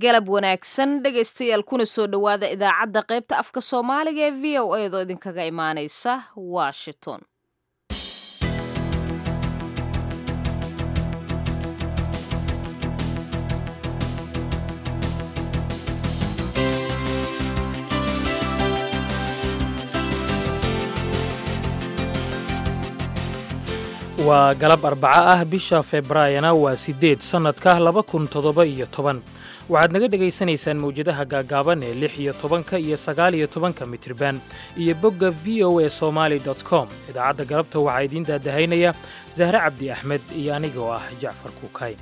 galab wanaagsan dhegaystayaal kuna soo dhowaada idaacadda qaybta afka soomaaliga ee v o a doo idinkaga imaanaysa washington waa galab arbaco ah bisha februaayana waa siddeed sannadka laba kun toddoba iyo toban waxaad naga dhegaysanaysaan mawjadaha gaagaaban ee lix iyo tobanka iyo sagaal iyo tobanka mitriban iyo bogga v o a somaali dot com idaacadda galabta waxaa idiin daadahaynaya zahre cabdi axmed iyo aniga oo ah jacfar kuukay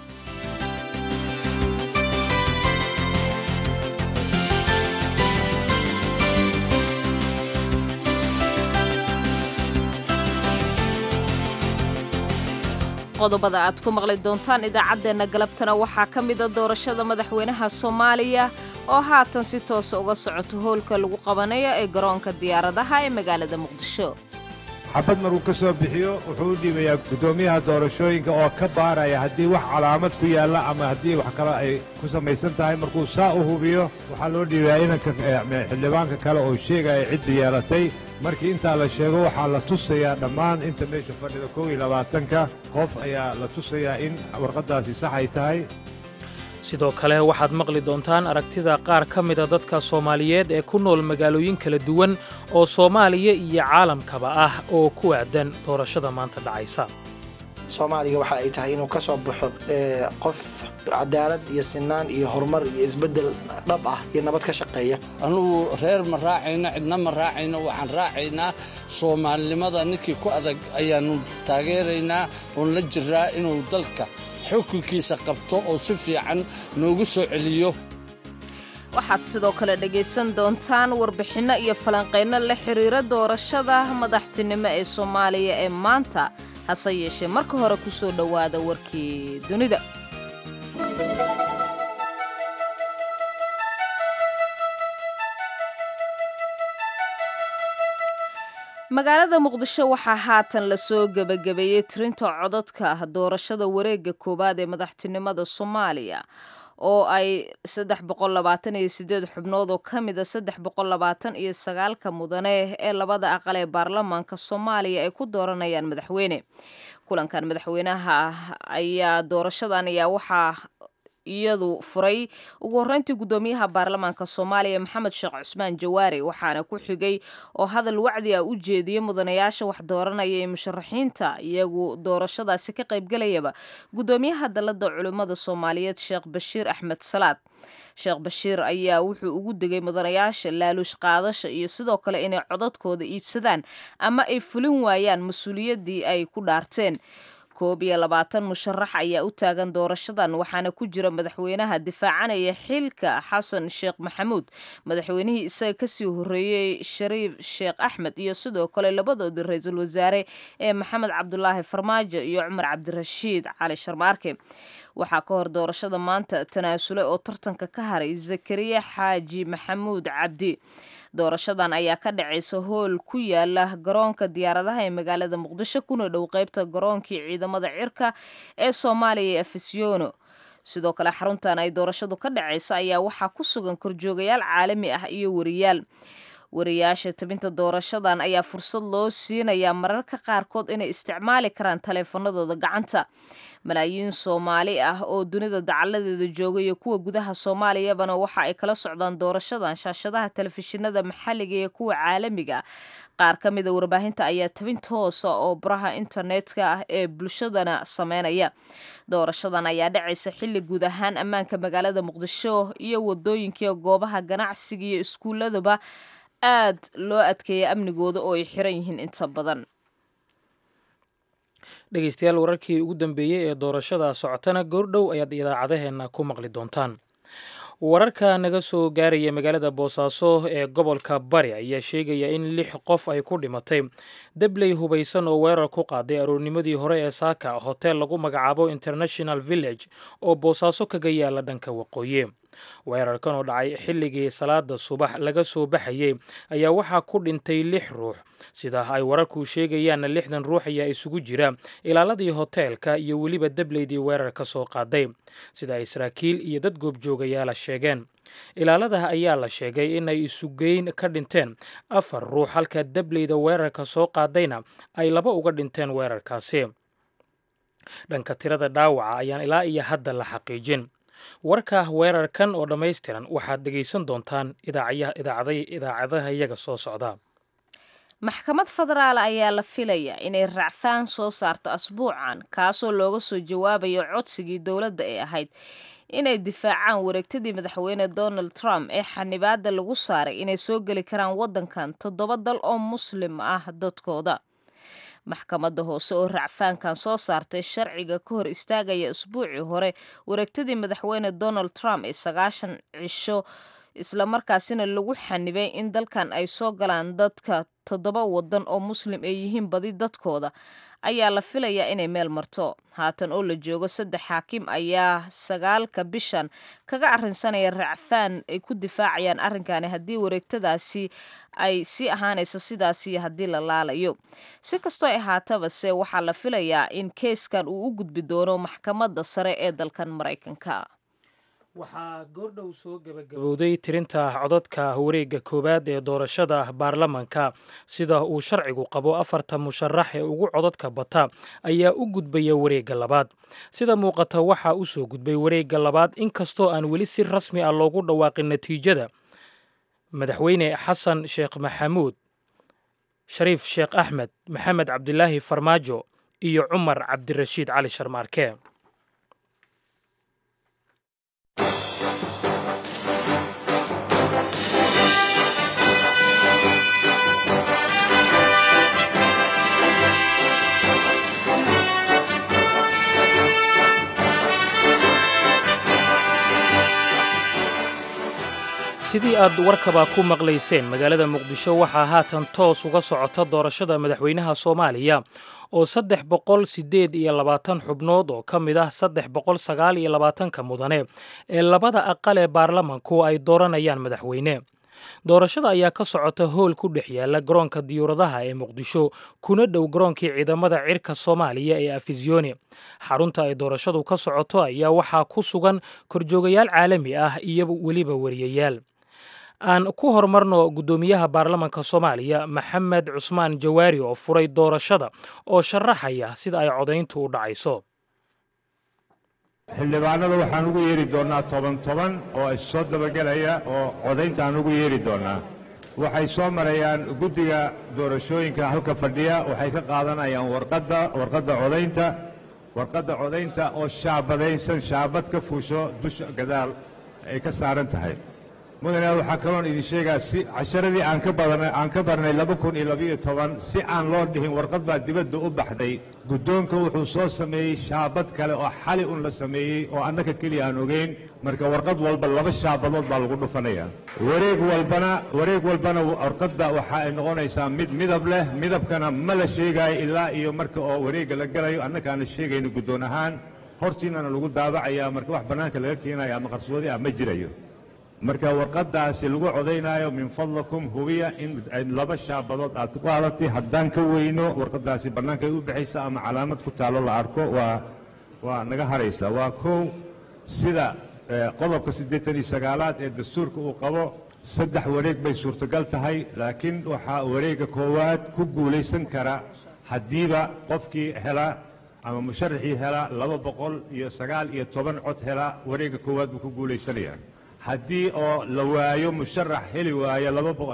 qodobada aad ku maqli doontaan idaacaddeenna galabtana waxaa ka mida doorashada madaxweynaha soomaaliya oo haatan si toosa uga socoto howlka lagu qabanayo ee garoonka diyaaradaha ee magaalada muqdisho xabad markuu ka soo bixiyo wuxuu u dhiibayaa guddoomiyaha doorashooyinka oo ka baaraya haddii wax calaamad ku yaalla ama haddii wax kale ay ku samaysan tahay markuu saa u hubiyo waxaa loo dhiibayaa inanka xildhibaanka kale oo sheegaya cidda yeelatay markii intaa la sheego waxaa la tusayaa dhammaan inta meesha fadhida kow iyo labaatanka qof ayaa la tusayaa in warqaddaasi sax ay tahay sidoo kale waxaad maqli doontaan aragtida qaar ka mida dadka soomaaliyeed ee ku nool magaalooyin kala duwan oo soomaaliya iyo caalamkaba ah oo ku aadan doorashada maanta dhacaysa soomaaliga waxa ay tahay inuu ka soo baxo qof cadaalad iyo sinaan iyo horumar iyo isbeddel dhab ah iyo nabad ka shaqeeya anugu reer ma raacayno cidna ma raacayno waxaan raacaynaa soomaalinimada ninkii ku adag ayaannu taageeraynaa oon la jiraa inuu dalka xukunkiisa qabto oo si fiican noogu soo celiyo waxaad sidoo kale dhegaysan doontaan warbixinno iyo falanqaynno la xidhiira doorashada madaxtinimo ee soomaaliya ee maanta hase yeeshee marka hore ku soo dhowaada warkii dunida magaalada muqdisho waxaa haatan lasoo gebagabeeyey tirinta codadka doorashada wareegga koowaad ee madaxtinimada soomaaliya oo ay saddex boqol labaatan iyo sideed xubnood oo ka mida saddex boqol labaatan iyo sagaalka mudane ee labada aqal ee baarlamaanka soomaaliya ay ku dooranayaan madaxweyne kulankan madaxweynaha ayaa doorashadan ayaa waxaa iyadu furay ugu horreyntii guddoomiyaha baarlamaanka soomaaliya maxamed sheekh cusmaan jawaari waxaana ku xigay oo hadal wacdi ah u jeediyey mudanayaasha wax dooranaya ee musharaxiinta iyagu doorashadaasi ka qaybgalayaba guddoomiyaha dalladda culimmada soomaaliyeed sheekh bashiir axmed salaad sheekh bashiir ayaa wuxuu ugu degay mudanayaasha laaluush qaadasha iyo sidoo kale inay codadkooda iibsadaan ama ay fulin waayaan mas-uuliyaddii ay ku dhaarteen koob iyo labaatan musharax ayaa u taagan doorashadan waxaana ku jira madaxweynaha difaacanaya xilka xasan sheekh maxamuud madaxweynihii isaga kasii horreeyey shariif sheekh axmed iyo sidoo kale labadoodii ra-iisul wasaare ee maxamed cabdulaahi farmaajo iyo cumar cabdirashiid cali sharmaarke waxaa ka hor doorashada maanta tanaasulay oo tartanka ka haray zakariya xaaji maxamuud cabdi doorashadan ayaa ka dhacaysa hool ku yaala garoonka diyaaradaha ee magaalada muqdisho kuna dhow qeybta garoonkii ciidamada cirka ee soomaaliya ee afisyono sidoo kale xaruntan ay doorashadu ka dhacaysa ayaa waxaa ku sugan korjoogayaal caalami ah iyo wariyaal wariyaasha tabinta doorashadan ayaa fursad loo siinayaa mararka qaarkood inay isticmaali karaan taleefanadooda gacanta malaayiin soomaali ah oo dunida dacaladeeda jooga iyo kuwa gudaha soomaaliyabana waxa ay kala socdaan doorashadan shaashadaha telefishinada maxalliga iyo kuwa caalamiga qaar ka mida warbaahinta ayaa tabin toosa oo baraha internetka ah ee bulshadana sameynaya doorashadan ayaa dhacaysa xilli guud ahaan ammaanka magaalada muqdisho iyo wadooyinkai goobaha ganacsiga iyo iskuuladaba aad loo adkeeya amnigooda oo ay xiran yihiin inta badan dhegaystayaal wararkii ugu dambeeyey ee doorashada socotana goordhow ayaad idaacadaheenna ku maqli doontaan wararka naga soo gaaraya magaalada boosaaso ee gobolka bari ayaa sheegaya in lix qof ay ku dhimatay debley hubaysan oo weerar ku qaaday aroornimadii hore ee saaka hotel lagu magacaabo international village oo boosaaso kaga yaala dhanka waqooyi weerarkan oo dhacay xilligii salaada subax laga soo baxayey ayaa waxaa ku dhintay lix ruux sida ay wararku sheegayaanna lixdan ruux ayaa isugu jira ilaaladii hoteelka iyo weliba debleydii weerarka soo qaaday sida ay saraakiil iyo dad goobjoogayaala sheegeen ilaalada ayaa la sheegay inay isugeyn ka dhinteen afar ruux halka debleyda weerarka soo qaadayna ay laba uga dhinteen weerarkaasi dhanka tirada dhaawaca ayaan ilaa iyo hadda la xaqiijin warka weerarkan oo dhammaystiran waxaad dhegaysan doontaan idaacadaha iyaga soo socda maxkamad federaal ayaa la filaya inay racfaan soo saarto asbuucan kaasoo looga soo jawaabayo codsigii dowladda ee ahayd inay difaacaan wareegtadii madaxweyne donald trump ee xanibaada lagu saaray inay soo geli karaan waddankan toddoba dal oo muslim ah dadkooda maxkamadda hoose oo racfaankan soo saartay sharciga ka hor istaagaya isbuucii hore wareegtadii madaxweyne donald trump ee sagaashan cisho islamarkaasina lagu xanibay in dalkan ay soo galaan dadka toddoba waddan oo muslim ay yihiin badi dadkooda ayaa la filayaa inay meel marto haatan oo la joogo saddex xaakim ayaa sagaalka bishan kaga arrinsanaya racfaan ay ku difaacayaan arrinkani haddii wareegtadaasi ay sii ahaanayso sidaasi haddii la laalayo si kastoo ay ahaataba-se waxaa la filayaa in keeskan uu u gudbi doono maxkamadda sare ee dalkan maraykanka waxaa goordhow soo gebagabowday tirinta codadka wareegga koowaad ee doorashada baarlamanka sida uu sharcigu qabo afarta musharax ee ugu codadka bata ayaa u gudbaya wareegga labaad sida muuqata waxaa u soo gudbay wareegga labaad inkastoo aan weli si rasmi ah loogu dhawaaqin natiijada madaxweyne xasan sheekh maxamuud shariif sheekh axmed maxamed cabdilaahi farmaajo iyo cumar cabdirashiid cali sharmaarke sidii aad warkaba ku maqlayseen magaalada muqdisho waxaa haatan toos uga socota doorashada madaxweynaha soomaaliya oo saddex boqol siddeed iyo labaatan xubnood oo ka mid ah saddex boqol sagaal iyo labaatanka mudane ee labada aqal ee baarlamanku ay dooranayaan madaxweyne doorashada ayaa ka socota hool ku dhex yaala garoonka diyuuradaha ee muqdisho kuna dhow garoonkii ciidamada cirka soomaaliya ee afisyooni xarunta ay doorashadu ka socoto ayaa waxaa ku sugan korjoogayaal caalami ah iyo weliba wariyayaal aan ku horumarno guddoomiyaha baarlamanka soomaaliya maxamed cusmaan jawaari oo furay doorashada oo sharaxaya sida ay codayntu u dhacayso xildhibaanada waxaan ugu yeeri doonnaa toban toban oo issoo dabagelaya oo codayntaan ugu yeeri doonnaa waxay soo marayaan guddiga doorashooyinka halka fadhiya waxay ka qaadanayaan warqadda warqadda codaynta warqadda codaynta oo shaabadaysan shaabad ka fuusho dusha gadaal ay ka saaran tahay mudane waxaa kaloon idin sheegaa si casharadii aan ka badanay aan ka barnay laba kun iyo labiyo toban si aan loo dhihin warqad baa dibadda u baxday guddoonka wuxuu soo sameeyey shaabad kale oo xali un la sameeyey oo annaka keliya aan ogeyn marka warqad walba laba shaabadood baa lagu dhufanaya wareeg walbana wareeg walbana warqadda waxa ay noqonaysaa mid midab leh midabkana ma la sheegaayo ilaa iyo marka oo wareegga la galayo annakaana sheegayno guddoon ahaan hortiinana lagu daabacayaa marka wax bannaanka laga keenayo ama qarsoodi ah ma jirayo marka warqaddaasi lagu codaynaayo min fadlakum hubiya in laba shaabadood aad ku qaadatay haddaan ka weyno warqaddaasi bannaankay u baxaysa ama calaamad ku taallo la arko waa waa naga haraysa waa kow sida qodobka siddeetan iyo sagaalaad ee dastuurka uu qabo saddex wareeg bay suurtogal tahay laakiin waxaa wareegga koowaad ku guulaysan kara haddiiba qofkii hela ama musharaxii hela laba boqol iyo sagaal iyo toban cod hela wareegga koowaad buu ku guulaysanayaa haddii oo la waayo musharax heli waayo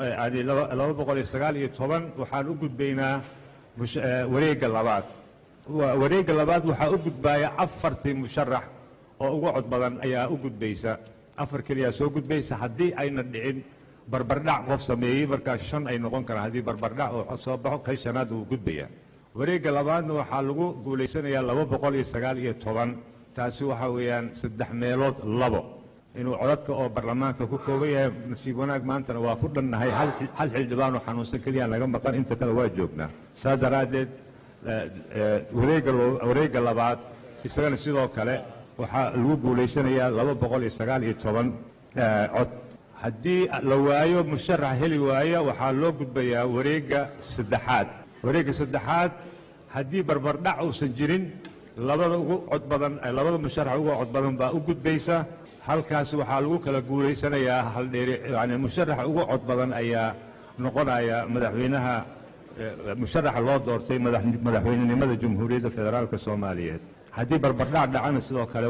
laba boqol iyo sagaal iyo toban waxaan u gudbaynaa wareegga labaad wareegga labaad waxaa u gudbaaya afartii musharax oo uga cod badan ayaa u gudbaysa afar keliyaa soo gudbaysa haddii ayna dhicin barbardhac qof sameeyey markaas shan ay noqon karaan haddii barbardhac oo soo baxo kay shanaad wuu gudbaya wareegga labaadna waxaa lagu guulaysanayaa laba boqol iyo sagaal iyo toban taasi waxaa weeyaan saddex meelood labo inuu codadka oo baarlamaanka ku kooban yahay nasiib wanaag maantana waa ku dhannahay hal xildhibaanoo xanuunsan keliya naga maqan inta kale waa joognaa saa daraaddeed wareegga labaad isagana sidoo kale waxaa lagu guulaysanayaa laba boqol iyo sagaal iyo toban cod haddii la waayo musharax heli waaya waxaa loo gudbayaa wareegga saddexaad wareegga saddexaad haddii barbardhac uusan jirin labada ugu cod badan labada musharax ugu cod badan baa u gudbaysa halkaas waxaa lagu kala guulaysanayaa haldheeri yani musharaxa ugu cod badan ayaa noqonaya madaxweynaha musharaxa loo doortay madaxweynenimada jamhuuriyadda federaalka soomaaliyeed haddii barbardhac dhacana sidoo kale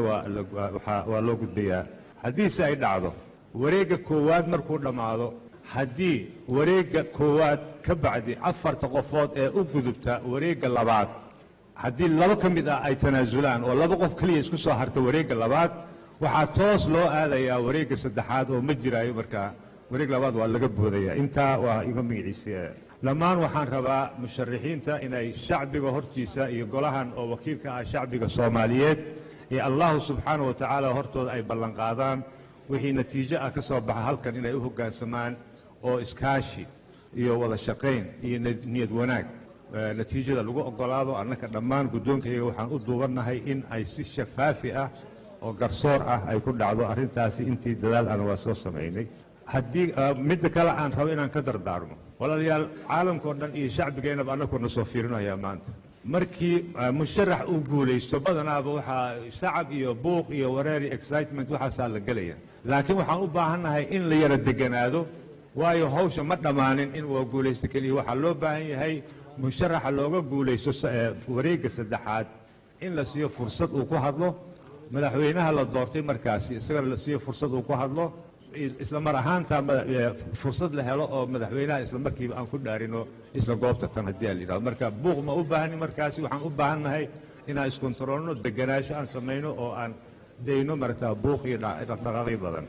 waa loo gudbayaa haddiise ay dhacdo wareegga koowaad markuu dhammaado haddii wareegga koowaad ka bacdi afarta qofood ee u gudubta wareegga labaad haddii laba ka mid ah ay tanaasulaan oo laba qof keliya isku soo harta wareegga labaad waxaa toos loo aadayaa wareegga saddexaad oo ma jiraayo markaa wareeg labaad waa laga boodaya intaa waa iga magaciisa dhammaan waxaan rabaa musharaxiinta inay shacbiga hortiisa iyo golahan oo wakiilka ah shacbiga soomaaliyeed ee allahu subxaana wa tacaala hortooda ay ballanqaadaan wixii natiijo ah ka soo baxa halkan inay u hoggaansamaan oo iskaashi iyo wada shaqayn iyo niyad wanaag natiijada lagu oggolaado annaka dhammaan guddoonkayaga waxaan u duubannahay in ay si shafaafi ah oo garsoor ah ay ku dhacdo arrintaasi intii dadaal ana waa soo samaynay haddii midda kale aan rabo inaan ka dardaarmo walaalayaal caalamkao dhan iyo shacbigeennaba annakuna soo fiirinayaa maanta markii musharax uu guulaysto badanaaba waxaa shacab iyo buuq iyo wareer iyo excitement waxaasaa la gelaya laakiin waxaan u baahannahay in la yara deganaado waayo hawsha ma dhammaanin in waa guulaysto keliya waxaa loo baahan yahay musharaxa looga guulaysto wareegga saddexaad in la siiyo fursad uu ku hadlo madaxweynaha la doortay markaasi isagana la siiyo fursad uu ku hadlo isla mar ahaanta fursad la helo oo madaxweynaha isla markiiba aan ku dhaarino isla goobta tan haddii a la yidhahdo marka buuq ma u baahani markaasi waxaan u baahannahay inaan iskontaroolno deganaansho aan samayno oo aan dayno maragtaa buuq iyo dhaqdhaqaaqyo badan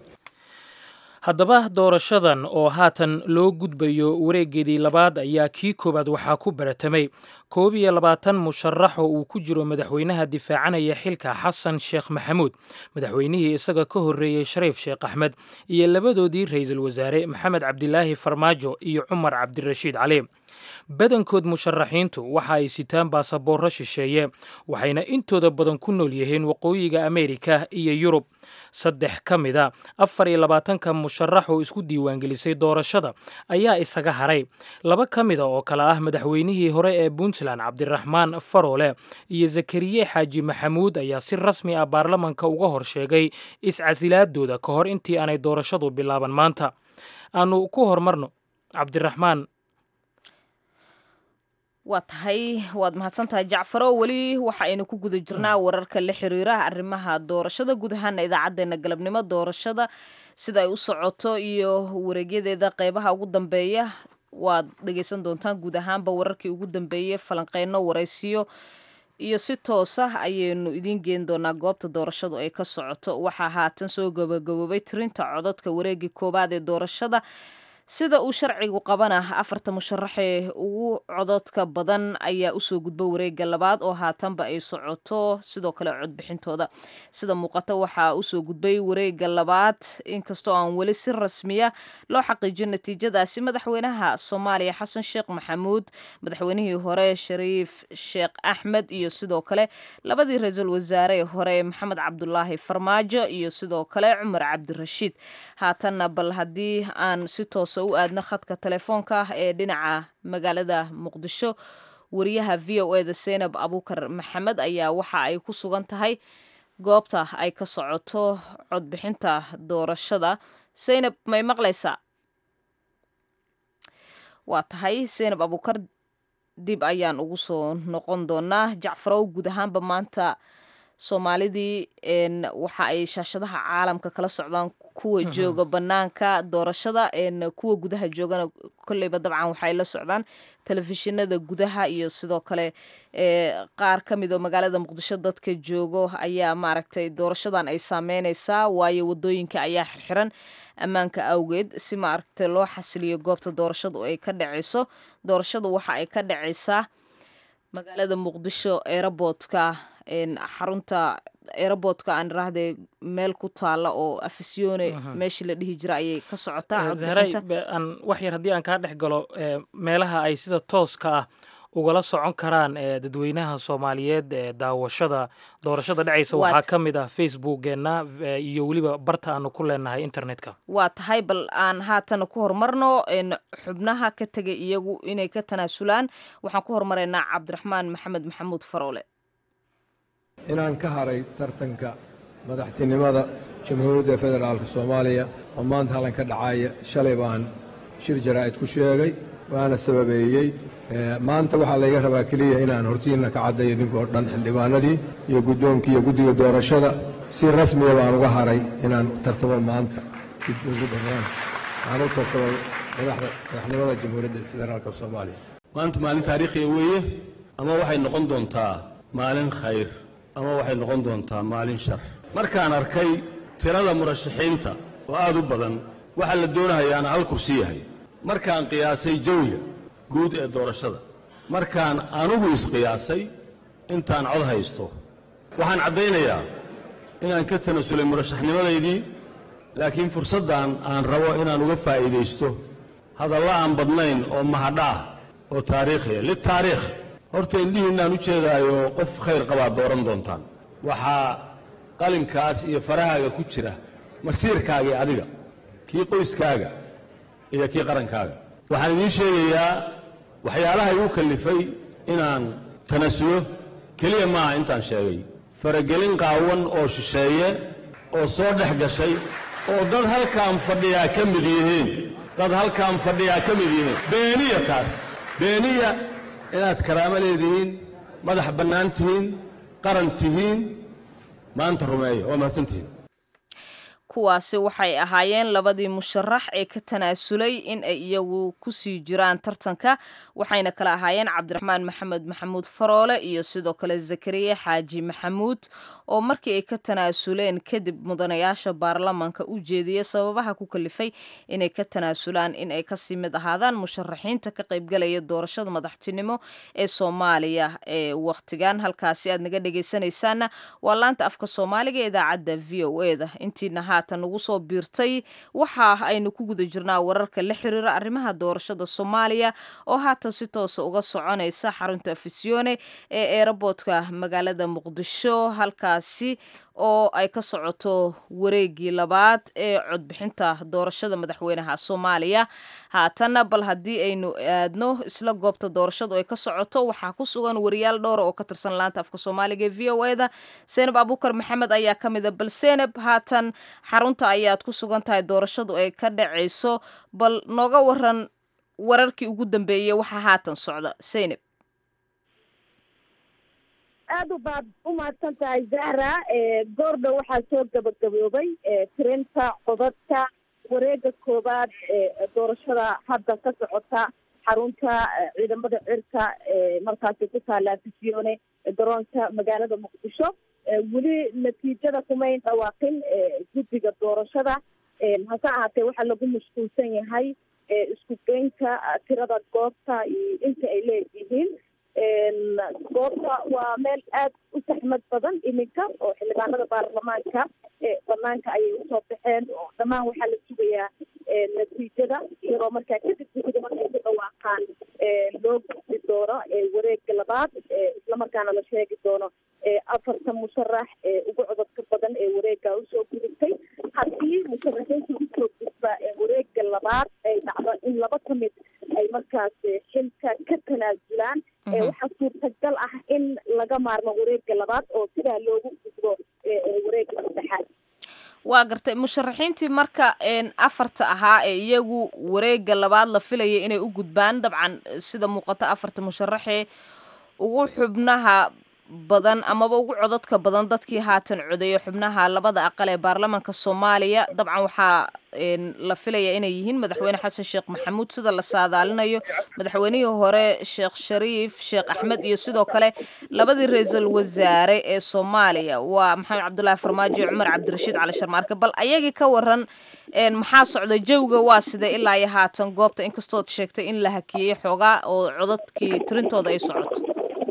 haddaba doorashadan oo haatan loo gudbayo wareeggeedii labaad ayaa kii koowaad waxaa ku baratamay koob iyo labaatan musharax oo uu ku jiro madaxweynaha difaacanaya xilka xasan sheekh maxamuud madaxweynihii isaga ka horreeyey shariif sheekh axmed iyo labadoodii ra'iisul wasaare maxamed cabdilaahi farmaajo iyo cumar cabdirashiid cali badankood musharaxiintu waxa ay sitaan baasaboorro shisheeye waxayna intooda badan ku nool yihiin waqooyiga ameerika iyo yurub saddex ka mida afar iyo labaatanka musharax oo isku diiwaangelisay doorashada ayaa isaga haray laba ka mida oo kale ah madaxweynihii hore ee puntland cabdiraxmaan faroole iyo zakariye xaaji maxamuud ayaa si rasmi ah baarlamanka uga hor sheegay iscasilaadooda ka hor intii aanay doorashadu bilaaban maanta aanu ku hormarno cabdiraxmaan waa tahay waad mahadsantahay jacfaro weli waxa aynu ku guda jirnaa wararka la xiriira arrimaha doorashada guud ahaana idaacadeena galabnimo doorashada sida ay u socoto iyo wareegyadeeda qeybaha ugu dambeeya waad dhegeysan doontaan guud ahaanba wararkii ugu dambeeyey falanqeyno waraysiyo iyo si toos ah ayaynu idiin geen doonaa goobta doorashadu ay ka socoto waxaa haatan soo gabagaboobay tirinta cododka wareegii koowaad ee doorashada sida uu sharcigu qabana afarta musharaxee ugu cododka badan ayaa usoo gudba wareega labaad oo haatanba ay socoto sidoo kale codbixintooda sida muuqata waxaa usoo gudbay wareega labaad inkastoo aan weli si rasmiya loo xaqiijin natiijadaasi madaxweynaha soomaaliya xasan sheekh maxamuud madaxweynihii hore shariif sheekh axmed iyo sidoo kale labadii ra-iisul wasaare hore maxamed cabdulaahi farmaajo iyo sidoo kale cumar cabdirashiid haatanna bal haddii aan si toosa u aadno khadka telefoonka ah ee dhinaca magaalada muqdisho wariyaha v o eda seynab abuukar maxamed ayaa waxa ay ku sugan tahay goobta ay ka socoto codbixinta doorashada seynab may maqlaysaa waa tahay seynab abuukar dib ayaan ugu soo noqon doonaa jacfarow guud ahaanba maanta soomaalidii waxa ay shaashadaha caalamka kala socdaan kuwa jooga banaanka doorashada kuwa gudaha joogana kolleyba dabcan waxay la socdaan telefishinada gudaha iyo sidoo kale qaar ka mid oo magaalada muqdisho dadka joogo ayaa maaragtay doorashadan ay saameyneysaa waayo wadooyinka ayaa xirxiran ammaanka awgeed si maaragtay loo xasiliyo goobta doorashadu ay ka dhaceyso doorashadu waxa ay ka dhaceysaa magaalada muqdisho eeraboodka xarunta eeraboodka aan iraahde meel ku taala oo afisyoone meeshii la dhihi jira ayay ka socotaa zahray aan wax yar haddii aan kaa dhex galo meelaha ay sida tooska ah ugala socon karaan ee dadweynaha soomaaliyeed ee daawashada doorashada dhacaysa Waad- waxaa ka mid ah facebookeenna eh, iyo weliba barta aanu ku leenahay internetka waa tahay bal aan haatan ku horumarno een, xubnaha ka tegay iyagu inay ka tanaasulaan waxaan ku hormaraynaa cabdiraxmaan maxamed maxamuud faroole inaan ka haray tartanka madaxtinimada jamhuuriyadda federaalka soomaaliya oo maanta halkan ka dhacaya shalay baan shir jaraa'id ku sheegay waana sababeeyey Eh, maanta waxaa layga rabaa keliya inaan hortiinna ka caddayo idinkoo dhan xildhibaanadii iyo guddoonkii iyo guddiga doorashada si rasmiya baan uga haray inaan tartamo maanta dib ugu dhammaan aan u tartamo madaxda madaxnimada jamhuuriyadda federaalka soomaaliya maanta maalin taariikhiya weeye ama waxay noqon doontaa maalin khayr ama waxay noqon doontaa maalin shar markaan arkay tirada murashaxiinta oo aad u badan waxaa la doonahayaana hal kursi yahay markaan qiyaasay jawiga guud ee doorashada markaan anugu isqiyaasay intaan cod haysto waxaan caddaynayaa inaan ka tanasulay murashaxnimadaydii laakiin fursaddan aan rabo inaan uga faa'iidaysto hadalla aan badnayn oo mahadhaah oo taariikhiya litaariikh horta indhihiinnaan u jeedaayo qof khayr qabaad dooran doontaan waxaa qalinkaas iyo farahaaga ku jira masiirkaagii adiga kii qoyskaaga iyo kii qarankaaga waxaan idiin sheegayaa waxyaalaha igu kallifay inaan tanasulo keliya maaha intaan sheegay faragelin qaawan oo shisheeye oo soo dhex gashay oo dad halkaan fadhiyaa ka mid yihiin dad halkaan fadhiyaa ka mid yihiin beeniya taas beeniya inaad karaamo leedihiin madax bannaan tihiin qaran tihiin maanta rumeeya waa mahadsantihiin kuwaasi waxay ahaayeen labadii musharax ee ka tanaasulay in ay iyagu kusii jiraan tartanka waxayna kala ahaayeen cabdiraxmaan maxamed maxamuud faroole iyo sidoo kale zakariya xaaji maxamuud oo markii ay ka tanaasuleen kadib mudanayaasha baarlamanka u jeediyey sababaha ku kalifay inay ka tanaasulaan in ay kasii mid ahaadaan musharaxiinta ka qaybgalaya doorashada madaxtinimo ee soomaaliya ee wakhtigan halkaasi aad naga dhegaysanaysaana waa laanta afka soomaaliga ee idaacadda v o e da intiina haatan nagu soo biirtay waxa aynu ku guda jirnaa wararka la xiriira arrimaha doorashada soomaaliya oo haatan si toosa uga soconaysa xarunta afisyoone ee eeraboodka magaalada muqdisho halkaasi oo ay ka socoto wareegii labaad ee codbixinta doorashada madaxweynaha soomaaliya haatanna bal haddii aynu aadno isla goobta doorashadu ay ka socoto waxaa ku sugan wariyaal dhowra oo ka tirsan laanta afka soomaaliga ee v o e da seenab abuukar maxamed ayaa ka mid a bal seenab haatan xarunta ayaad ku sugan tahay doorashadu ay ka dhacayso bal nooga waran wararkii ugu dambeeyey waxaa haatan socda seynab aada u baad u mahadsan tahay zahra goordhow waxaa soo gabagaboobay tirinta codadka wareega koowaad ee doorashada hadda ka socota xarunta ciidamada cirka markaasi ku taala afisyoone garoonka magaalada muqdisho weli natiijada kumayn dhawaaqin guddiga doorashada hase ahaatee waxaa lagu mashquulsan yahay isku geynta tirada goobta iyo inta ay leeyihiin goobta waa meel aada u saxmad badan iminka oo xildhibaanada baarlamaanka banaanka ayay usoo baxeen oo dhammaan waxaa la sugayaa natiijada iyadoo markaa kadib gudida markay ku dhawaaqaan loo gudbi doono wareega labaad islamarkaana la sheegi doono afarta musharax ee ugu cododka badan ee wareega usoo gudubtay haddii musharaxiinta usoo gudba wareega labaad ay dhacdo in laba ka mid ay markaas xilka ka tanaasulaan waxaa suurtagal ah in laga maarmo wareega labaad oo sidaa loogu gudbo wareega saddexaad waa gartay musharaxiintii marka afarta ahaa ee iyagu wareega labaad la filaya inay u gudbaan dabcan sida muuqata afarta musharaxee ugu xubnaha badan amaba ugu codadka badan dadkii haatan codeeya xubnaha labada aqal ee baarlamaanka soomaaliya dabcan waxaa la filaya inay yihiin madaxweyne xasan sheekh maxamuud sida la saadaalinayo madaxweynihii hore sheekh shariif sheekh axmed iyo sidoo kale labadii ra-iisul wasaare ee soomaaliya waa maxamed cabdulaahi farmaajo iyo cumar cabdirashiid cali sharmaarke bal ayagii ka waran maxaa socda jawiga waa sida ilaa iyo haatan goobta inkastood sheegtay in la hakiyey xoogaa oo codadkii tirintooda ay socoto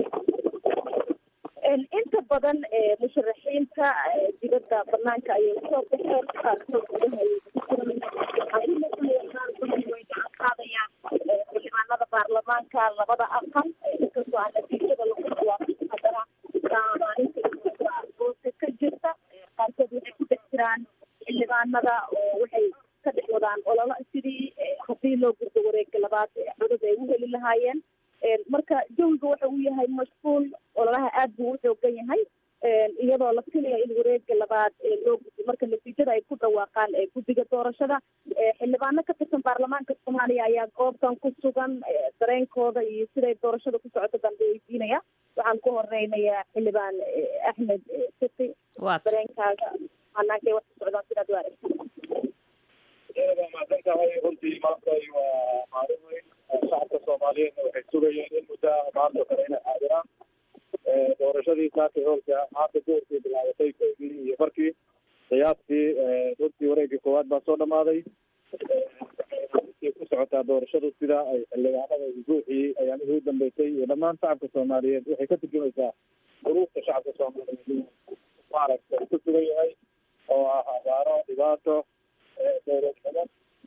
inta badan musharaxiinta dibadda banaanka ayay usoo baxeen qaarkood gudaha way gacan qaadayaan xildhibaanada baarlamaanka labada aqal inkastoo aan natiijada lagu dhawaaqin haddana maalinta hoose ka jirta qaarkood waxay ku dhex jiraan xildhibaanada oo waxay ka dhex wadaan ololo sidii haddii loo gurdo wareega labaad codad ay u heli lahaayeen marka jawiga waxa uu yahay mashquul ololaha aad buu u xoogan yahay iyadoo la filaya in wareega labaad loo guddo marka natiijada ay ku dhawaaqaan guddiga doorashada xildhibaano ka tirsan baarlamaanka soomaaliya ayaa goobtan ku sugan dareenkooda iyo siday doorashada ku socoto baan weydiinaya waxaan ku horeynayaa xildhibaan axmed siti dareenkaaga hanaanka wax ku socdaan sidaad u aragta waa mahadsan tahay runtii maanta waa maalin weyn shacabka soomaaliyeedna waxay sugayeen in muddo maanta kale inay xaadiraan doorashadii saaka hoolka maanta goorkii bilaabatay koydii iyo markii qiyaastii runtii wareegii koowaad baa soo dhamaaday runtii ku socotaa doorashadu sida ay xildhibaanada guuxii ayaamihii u dambeysay iyo dhammaan shacabka soomaaliyeed waxay ka turjumaysaa duruufta shacabka soomaaliyeed maaragtay ku sugan yahay oo ah abaaro dhibaato dowladnimo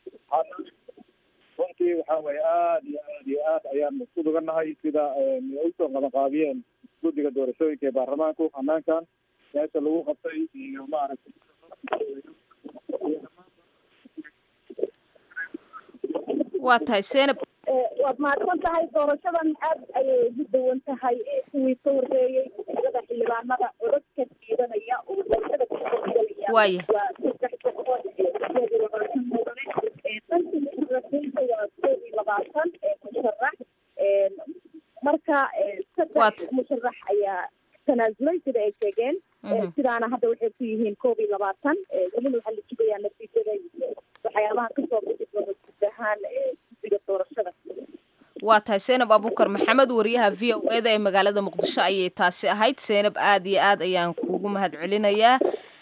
runtii waxa weye aada iyo aad iyo aad ayaan isku dugannahay sida usoo qabanqaabiyeen guddiga doorashooyinka ee baarlamaanku hanaankan meesha lagu qabtay iyo maaragtay waa tahay seenab waad mahadsan tahay doorashadan aad ayay ugu dawan tahay kuwii ka horreeyey iyada xildhibaanada codadka diidanaya oo doorashada kugelaya Waaya. waa saddex boqol iyo sideed iyo labaatan mudane dhanka musharaxiinta waa koob iyo labaatan musharax marka saddex musharax ayaa tanaasulay sida ay sheegeen sidaana hadda waxay ku yihiin koob iyo labaatan welina waxaa la sugayaa natiijada iyo waxyaabaha kasoo bixi doona guud ahaan guddiga doorashada waa tahay seenab abuukar maxamed wariyaha v o eda ee magaalada muqdisho ayay taasi ahayd seenab aad iyo aad ayaan kuugu mahad celinayaa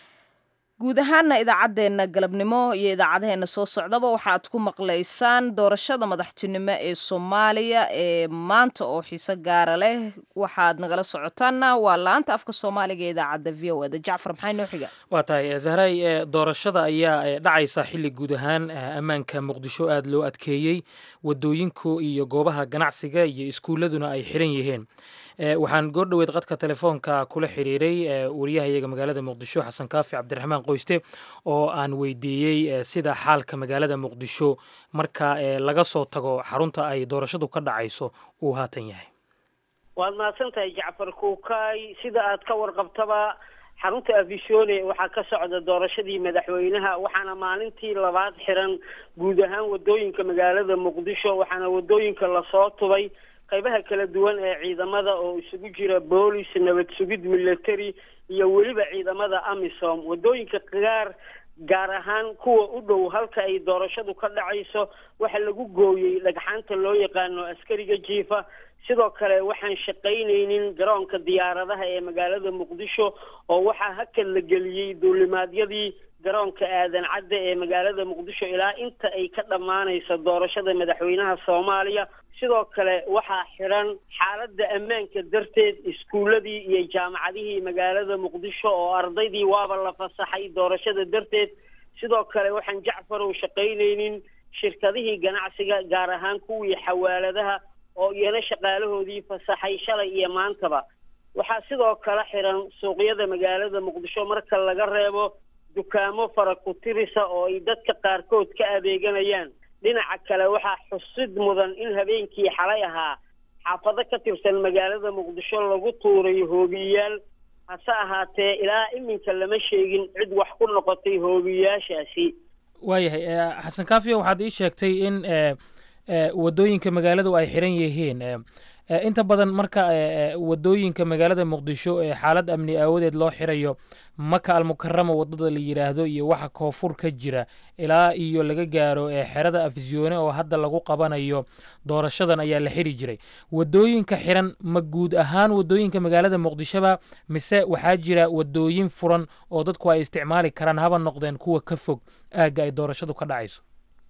guud ahaana idaacaddeenna galabnimo iyo idaacadaheena soo socdaba waxaad ku maqlaysaan doorashada madaxtinimo ee soomaaliya ee maanta oo xiiso gaara leh waxaad nagala socotaanna waa laanta afka soomaaliga ee idaacadda v o eda jacfar maxay noo xiga waa tahay zahray ee doorashada ayaa ee, dhacaysa xilli guud ahaan eh, ammaanka muqdisho aada loo adkeeyey wadooyinku iyo goobaha ganacsiga iyo iskuuladuna ay xiran yihiin Eh, waxaan goordhoweed qadka telefoonka kula xiriiray eh, wariyahayaga magaalada muqdisho xasan kaafi cabdiraxmaan qoyste oo aan weydiiyey eh, sida xaalka magaalada muqdisho marka eh, laga soo tago xarunta ay doorashadu ka dhacayso uu haatan yahay waad mahadsan tahay jacfar kuukaay sida aad ka warqabtaba xarunta afishone waxaa ka socda doorashadii madaxweynaha waxaana maalintii labaad xiran guud ahaan wadooyinka magaalada muqdisho waxaana wadooyinka lasoo tubay qaybaha kala duwan ee ciidamada oo isugu jira boolis nabad sugid military iyo weliba ciidamada amisom wadooyinka qaar gaar ahaan kuwa u dhow halka ay doorashadu ka dhacayso waxaa lagu gooyey dhagxaanta loo yaqaano askariga jiifa sidoo kale waxaan shaqaynaynin garoonka diyaaradaha ee magaalada muqdisho oo waxaa hakad la geliyey duulimaadyadii garoonka aadan cadde ee magaalada muqdisho ilaa inta ay ka dhammaanayso doorashada madaxweynaha soomaaliya sidoo kale waxaa xiran xaaladda ammaanka darteed iskuuladii iyo jaamacadihii magaalada muqdisho oo ardaydii waaba la fasaxay doorashada darteed sidoo kale waxaan jacfarow shaqaynaynin shirkadihii ganacsiga gaar ahaan kuwii xawaaladaha oo iyana shaqaalahoodii fasaxay shalay iyo maantaba waxaa sidoo kale xiran suuqyada magaalada muqdisho marka laga reebo dukaamo fara ku tirisa oo ay dadka qaarkood ka adeeganayaan dhinaca kale waxaa xusid mudan in habeenkii xalay ahaa xaafado ka tirsan magaalada muqdisho lagu tuuray hoobiyayaal hase ahaatee ilaa iminka lama sheegin cid wax ku noqotay hoobiyayaashaasi waayahay eh, xasan kaafiya waxaad ii sheegtay in eh, eh, wadooyinka magaaladu ay xiran yihiin eh, eh, inta badan marka eh, eh, wadooyinka magaalada muqdisho ee xaalad amni aawadeed loo xirayo maka almukarama wadada la yidhaahdo iyo waxa koonfur ka jira ilaa iyo laga gaaro eh, xerada afisyoone oo hadda lagu qabanayo doorashadan ayaa la xiri jiray wadooyinka xiran ma guud ahaan wadooyinka magaalada muqdishoba mise waxaa jira wadooyin furan oo dadku ay isticmaali karaan haba noqdeen kuwa ka fog aagga ay doorashadu ka dhacayso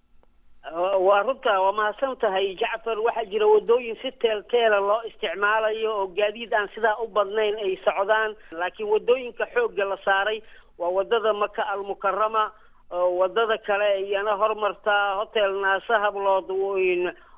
waa runta waa mahadsan tahay jacfar waxaa jira wadooyin si teelteela loo isticmaalayo oo gaadiid aan sidaa u badnayn ay socdaan laakiin wadooyinka xoogga la saaray waa wadada maka almukarama oo wadada kale iyana hormartaa hotel naase hablood weyn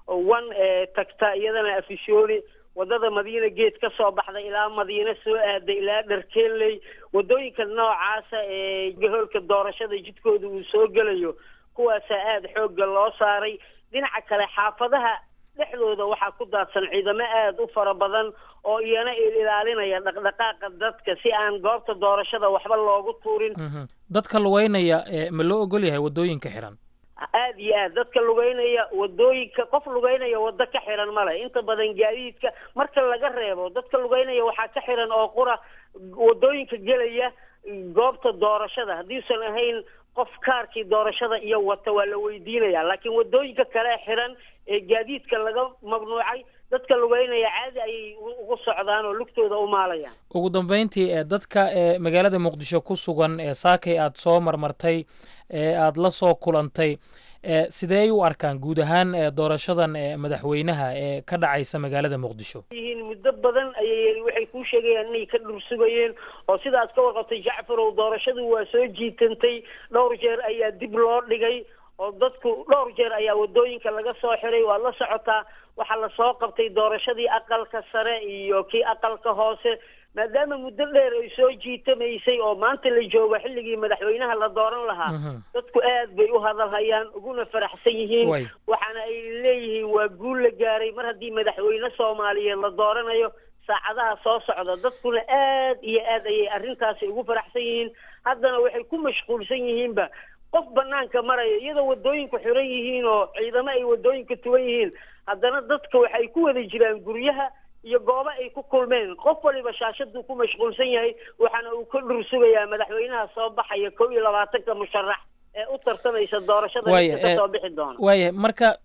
one tagta iyadana afishooni wadada madiina geed ka soo baxda ilaa madiine soo aaday ilaa dharkeeley wadooyinka noocaasa ee gahoolka doorashada jidkooda uu soo gelayo kuwaasaa aada xoogga loo saaray dhinaca kale xaafadaha dhexdooda waxaa ku daadsan ciidamo aada u fara badan oo iyana ilaalinaya dhaqdhaqaaqa dadka si aan goobta doorashada waxba loogu tuurin dadka lugeynaya ma loo ogol yahay waddooyinka xiran aada iyo aad dadka lugeynaya wadooyinka qof lugeynaya waddo ka xiran male inta badan gaadiidka marka laga reebo dadka lugeynaya waxaa ka xiran oo qura wadooyinka gelaya goobta doorashada haddiisan ahayn qof kaarkii doorashada iyo wata waa la weydiinaya laakiin wadooyinka kale xiran ee gaadiidka laga mamnuucay dadka lugeynaya caadi ayay ugu socdaan oo lugtooda u maalayaan ugu dambeyntii ee dadka ee magaalada muqdisho ku sugan ee saakay aada soo marmartay ee aada la soo kulantay ee sidee u arkaan guud ahaan ee doorashadan ee madaxweynaha ee ka dhacaysa magaalada muqdisho yihiin muddo badan ayay waxay kuu sheegayaan inay ka dhursugayeen oo sidaad ka warqabtay jacfarow doorashadu waa soo jiitantay dhowr jeer ayaa dib loo dhigay oo dadku dhowr jeer ayaa wadooyinka laga soo xiray waad la socotaa waxaa lasoo qabtay doorashadii aqalka sare iyo kii aqalka hoose maadaama muddo dheer ay soo jiitamaysay oo maanta la joogo xilligii madaxweynaha la dooran lahaa dadku aad bay u hadalhayaan uguna faraxsan yihiin waxaana ay leeyihiin waa guul la gaaray mar haddii madaxweyne soomaaliyeed la dooranayo saacadaha soo socda dadkuna aad iyo aad ayay arrintaasi ugu faraxsan yihiin haddana waxay ku mashquulsan yihiinba qof banaanka maraya iyadoo wadooyinku xiran yihiin oo ciidamo ay wadooyinka tuban yihiin haddana dadka waxay ku wada jiraan guryaha iyo goobo ay ku kulmeen qof waliba shaashaduu ku mashquulsan yahay waxaana uu ka dhursugayaa madaxweynaha soo baxaya kow iyo labaatanka musharax ee u tartamaysa doorashada ka soo bixi doona waayahay marka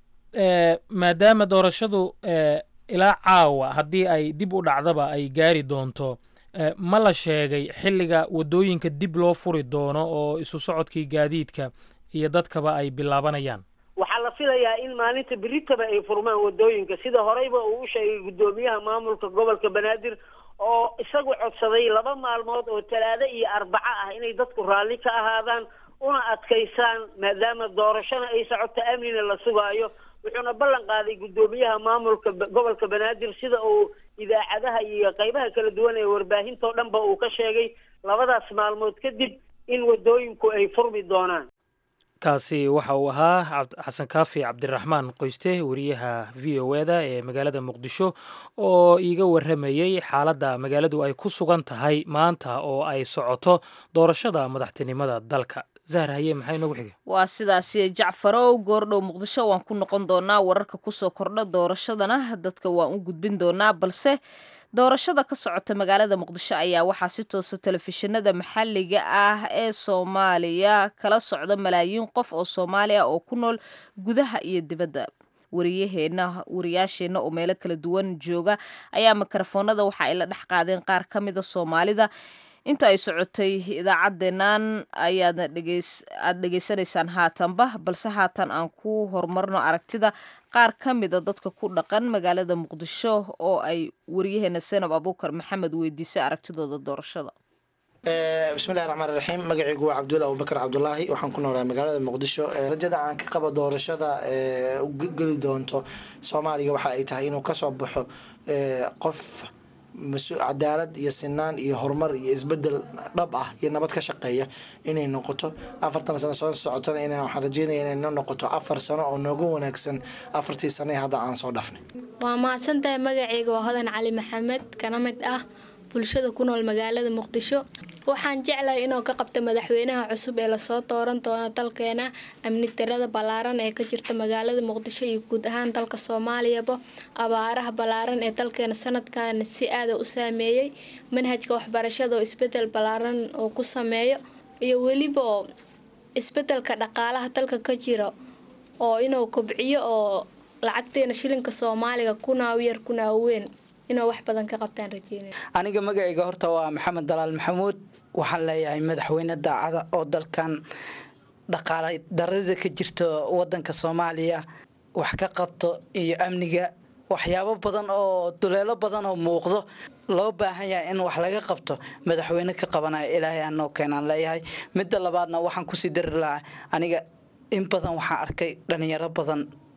maadaama doorashadu ilaa caawa haddii ay dib u dhacdaba ay gaari doonto ma la sheegay xilliga waddooyinka dib loo furi doono oo isu socodkii gaadiidka iyo dadkaba ay bilaabanayaan waxaa la filayaa in maalinta beritaba ay furmaan wadooyinka sida horeyba uu u sheegay guddoomiyaha maamulka gobolka banaadir oo isagu codsaday laba maalmood oo talaado iyo arbaco ah inay dadku raalli ka ahaadaan una adkaysaan maadaama doorashona ay socoto amnina la sugaayo wuxuuna ballan qaaday guddoomiyaha maamulka gobolka banaadir sida uu idaacadaha iyo qaybaha kala duwan ee warbaahintao dhanba uu ka sheegay labadaas maalmood kadib in wadooyinku ay furmi doonaan kaasi waxa uu ahaa xasan kaafi cabdiraxmaan qoyste wariyaha v o eda ee magaalada muqdisho oo iiga warramayey xaaladda magaaladu ay ku sugan tahay maanta oo ay socoto doorashada madaxtinimada dalka zahar haye maxaa inoogu xigay waa sidaasi jacfarow goordhow muqdisho waan ku noqon doonaa wararka kusoo kordha doorashadana dadka waan u gudbin doonaa balse doorashada ka socota magaalada muqdisho ayaa waxaa si toosa telefishinada maxalliga ah ee soomaaliya kala socda malaayiin qof oo soomaaliya oo ku nool gudaha iyo dibadda wariyaheena wariyaasheenna oo meelo kala duwan jooga ayaa mikrofoonada waxa ay la dhex qaadeen qaar ka mida soomaalida inta ay socotay idaacaddeennan ayaadna aada dhegaysanaysaan haatanba balse haatan aan ku horumarno aragtida qaar ka mida dadka ku dhaqan magaalada muqdisho oo ay wariyaheena senab abuukar maxamed weydiisay aragtidooda doorashada bismillahi raxmaan raxiim magacaygu waa cabdulla abubakar cabdulaahi waxaan ku noolaa magaalada muqdisho rajada aan ka qabo doorashada geli doonto soomaaliya waxa ay tahay inuu kasoo baxo qof cadaalad iyo sinaan iyo horumar iyo isbedel dhab ah iyo nabad ka shaqeeya inay noqoto afartan sano soo socotana in waxaan rajeynaya inay noo noqoto afar sano oo nooga wanaagsan afartii sano ee hadda aan soo dhafnay waa mahadsantahay magacayga waa hodan cali maxamed kana mid ah bulshada ku nool magaalada muqdisho waxaan jeclahay inuu ka qabto madaxweynaha cusub ee lasoo dooran doono dalkeena amni tirada ballaaran ee ka jirta magaalada muqdisho iyo guud ahaan dalka soomaaliyaba abaaraha ballaaran ee dalkeena sanadkan si aada u saameeyey manhajka waxbarashada oo isbedel ballaaran oo ku sameeyo iyo weliba isbedelka dhaqaalaha dalka ka jira oo inuu kobciyo oo lacagteena shilinka soomaaliga kunaaw yar kunaaw weyn inuu wax badan ka qabtaan rajeynaya aniga magacayga horta waa maxamed dalaal maxamuud waxaan leeyahay madaxweyne daacada oo dalkan dhaqaala darada ka jirta wadanka soomaaliya wax ka qabto iyo amniga waxyaabo badan oo duleelo badan oo muuqdo loo baahan yahay in wax laga qabto madaxweyne ka qabanaya ilaahay anoo keenaan leeyahay midda labaadna waxaan kusii dari lahaa aniga in badan waxaan arkay dhalinyaro badan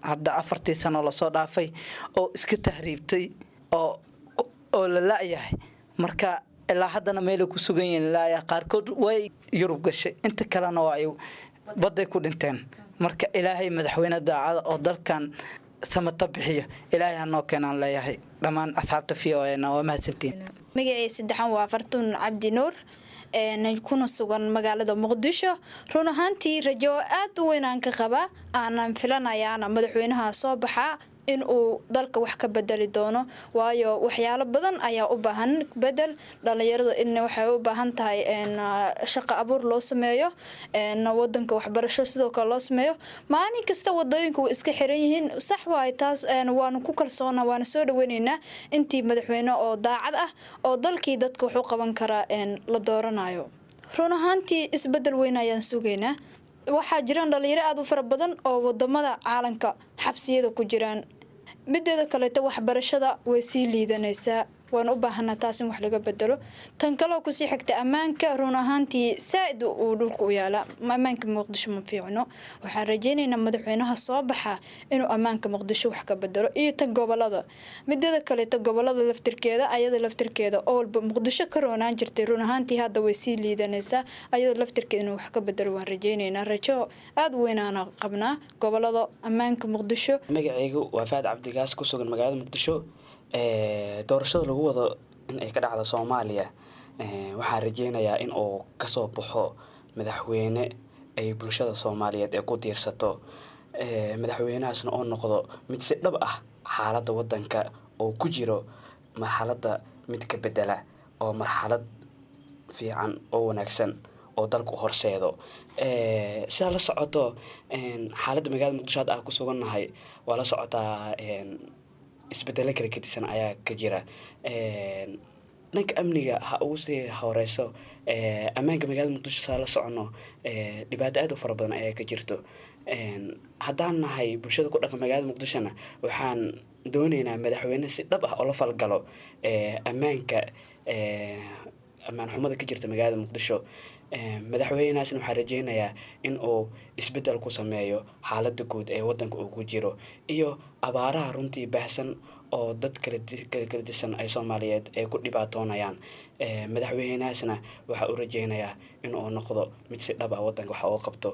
hadda afartii sano lasoo dhaafay oo iska tahriibtay oo oo la la-yahay marka ilaa haddana meelay ku sugan yihiin laaya qaarkood way yurub gashay inta kalena waa ay badday ku dhinteen marka ilaahay madaxweyne daacada oo dalkan samata bixiyo ilaahay hanoo keenaan leeyahay dhammaan asxaabta v o na waa mahadsantiin magacii saddexan waa fartuun cabdi nuur kuna sugan magaalada muqdisho run ahaantii rajo aad u weyn aan ka qabaa aanan filanayaana madaxweynaha soo baxaa in uu dalka wax ka bedeli doono waayo waxyaalo badan ayaa u baahan bedel dhalinyarada in waxay u baahan tahay shaqo abuur loo sameeyo wadanka waxbarasho sidoo kale loo sameeyo maalin kasta wadooyinka way iska xiran yihiin sax waay taas waanu ku kalsoona waana soo dhaweyneynaa intii madaxweyne oo daacad ah oo dalkii dadka wax u qaban karaa la dooranayo run ahaantii isbedel weyn ayaan sugaynaa waxaa jiraan dhalinyaro aada u fara badan oo wadamada caalamka xabsiyada ku jiraan mideeda kaleeto waxbarashada way sii liidanaysaa waan u baahanaa taas in wax laga bedelo tan kaleo kusii xigta ammaanka run ahaantii saa-id uu dhulka u yaalaa ammaanka muqdisho ma fiicno waxaan rajeynaynaa madaxweynaha soo baxa inuu ammaanka muqdisho wax ka bedelo iyo tan gobolada mideeda kaleeto gobolada laftirkeeda ayada laftirkeeda oo walba muqdisho ka roonaan jirtay run ahaantii hadda way sii liidanaysaa ayada laftirkeeda inuu wax ka bedelo waan rajeynaynaa rajo aada weynaana qabnaa gobolada ammaanka muqdisho magacaygu waa faad cabdigaas ku sugan magaalada muqdisho doorashada lagu wado in ay ka dhacdo soomaaliya waxaan rajeynayaa in uu kasoo baxo madaxweyne ay bulshada soomaaliyeed ee ku diirsato madaxweynahaasna oo noqdo mid si dhab ah xaaladda wadanka oo ku jiro marxaladda mid ka bedela oo marxalad fiican oo wanaagsan oo dalka u horseedo sidaa la socoto xaaladda magaalada muqdisho hadda aan ku sugannahay waa la socotaa isbedelo kala gedisan ayaa ka jira dhanka amniga ha ugu sii horeyso ammaanka magaalada muqdisho saa la socono dhibaato aad u fara badan ayaa ka jirto haddaan nahay bulshada ku dhaqan magaalada muqdishona waxaan dooneynaa madaxweyne si dhab ah oo la falgalo ammaanka ammaan xumada ka jirta magaalada muqdisho madaxweynahaasna waxaa rajeynayaa in uu isbedel ku sameeyo xaalada guud ee wadanka uu ku jiro iyo abaaraha runtii baahsan oo dad kala disan ay soomaaliyeed ay ku dhibaatoonayaan madaxweynahaasna waxaa u rajeynayaa in uu noqdo mid si dhab ah wadanka wax uga qabto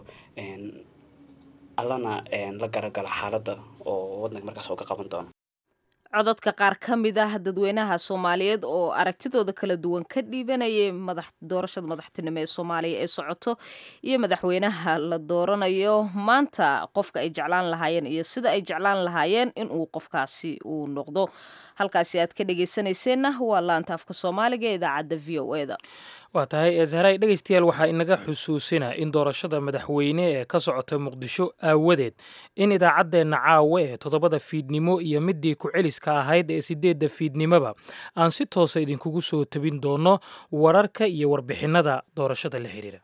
allana la garagalo xaaladda oo wadanka markaas uu ka qaban doono cododka qaar ka mid ah dadweynaha soomaaliyeed oo aragtidooda kala duwan ka dhiibanayay madax doorashada madaxtinimo ee soomaaliya ee socoto iyo madaxweynaha la dooranayo maanta qofka ay jeclaan lahaayeen iyo sida ay jeclaan lahaayeen inuu qofkaasi uu noqdo halkaasi aad ka dhegeysanayseena waa laanta afka soomaaliga ee idaacadda v o eda waa tahay eesharay dhegaystayaal waxaa inaga xusuusina in doorashada madaxweyne ee ka socota muqdisho aawadeed in idaacaddeenna caawa ee toddobada fiidnimo iyo midii ku-celiska ahayd ee sideedda fiidnimoba aan si toosa idinkugu soo tabin doono wararka iyo warbixinnada doorashada la xiriira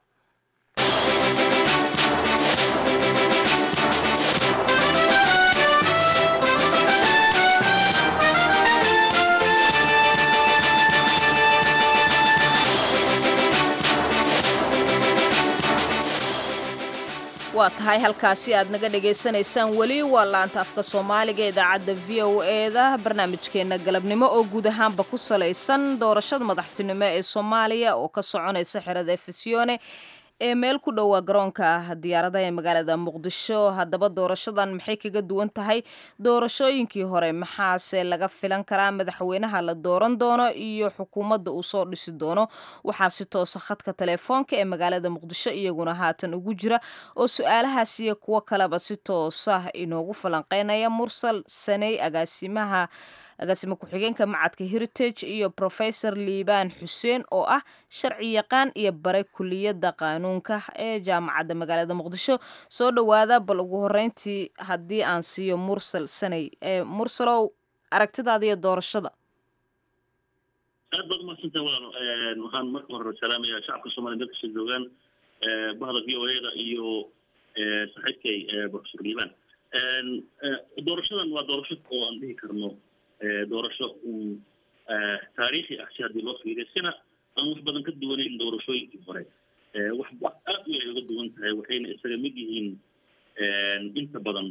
waa tahay halkaasi aad naga dhagaysanaysaan weli waa laanta afka soomaaliga idaacadda v o eda barnaamijkeenna galabnimo oo guud ahaanba ku salaysan doorashada madaxtinimo ee soomaaliya oo ka soconaysa xerada efesiyone ee meel ku dhowaa garoonka diyaaradaha ee magaalada muqdisho haddaba doorashadan maxay kaga duwan tahay doorashooyinkii hore maxaase laga filan karaa madaxweynaha la dooran doono iyo xukuumadda uu soo dhisi doono waxaa si toosa khadka telefoonka ee magaalada muqdisho iyaguna haatan ugu jira oo su-aalahaas iyo kuwo kaleba si toosa inoogu falanqeynaya mursal saney agaasimaha agaasime ku-xigeenka macadka heritage iyo professor liibaan xuseen oo ah sharci yaqaan iyo bare kuliyadda qaanuunka ee jaamacadda magaalada muqdisho soo dhowaada bal ugu horeyntii haddii aan siiyo mursal saney mursalow aragtidaada iyo doorashada aad baad umaadsantaha walaalo waxaan marka hore salaamayaa shacabka soomaliya meel kasta joogaan bahda v o eda iyo saaxiibkay professor liibaan doorashadan waa doorasho oo aan dhihi karno doorasho un taariikhi ah si haddii loo fiiriyo sina aan wax badan ka duwanayn doorashooyinkii hore wax aad u ay uga duwan tahay waxayna isaga mid yihiin inta badan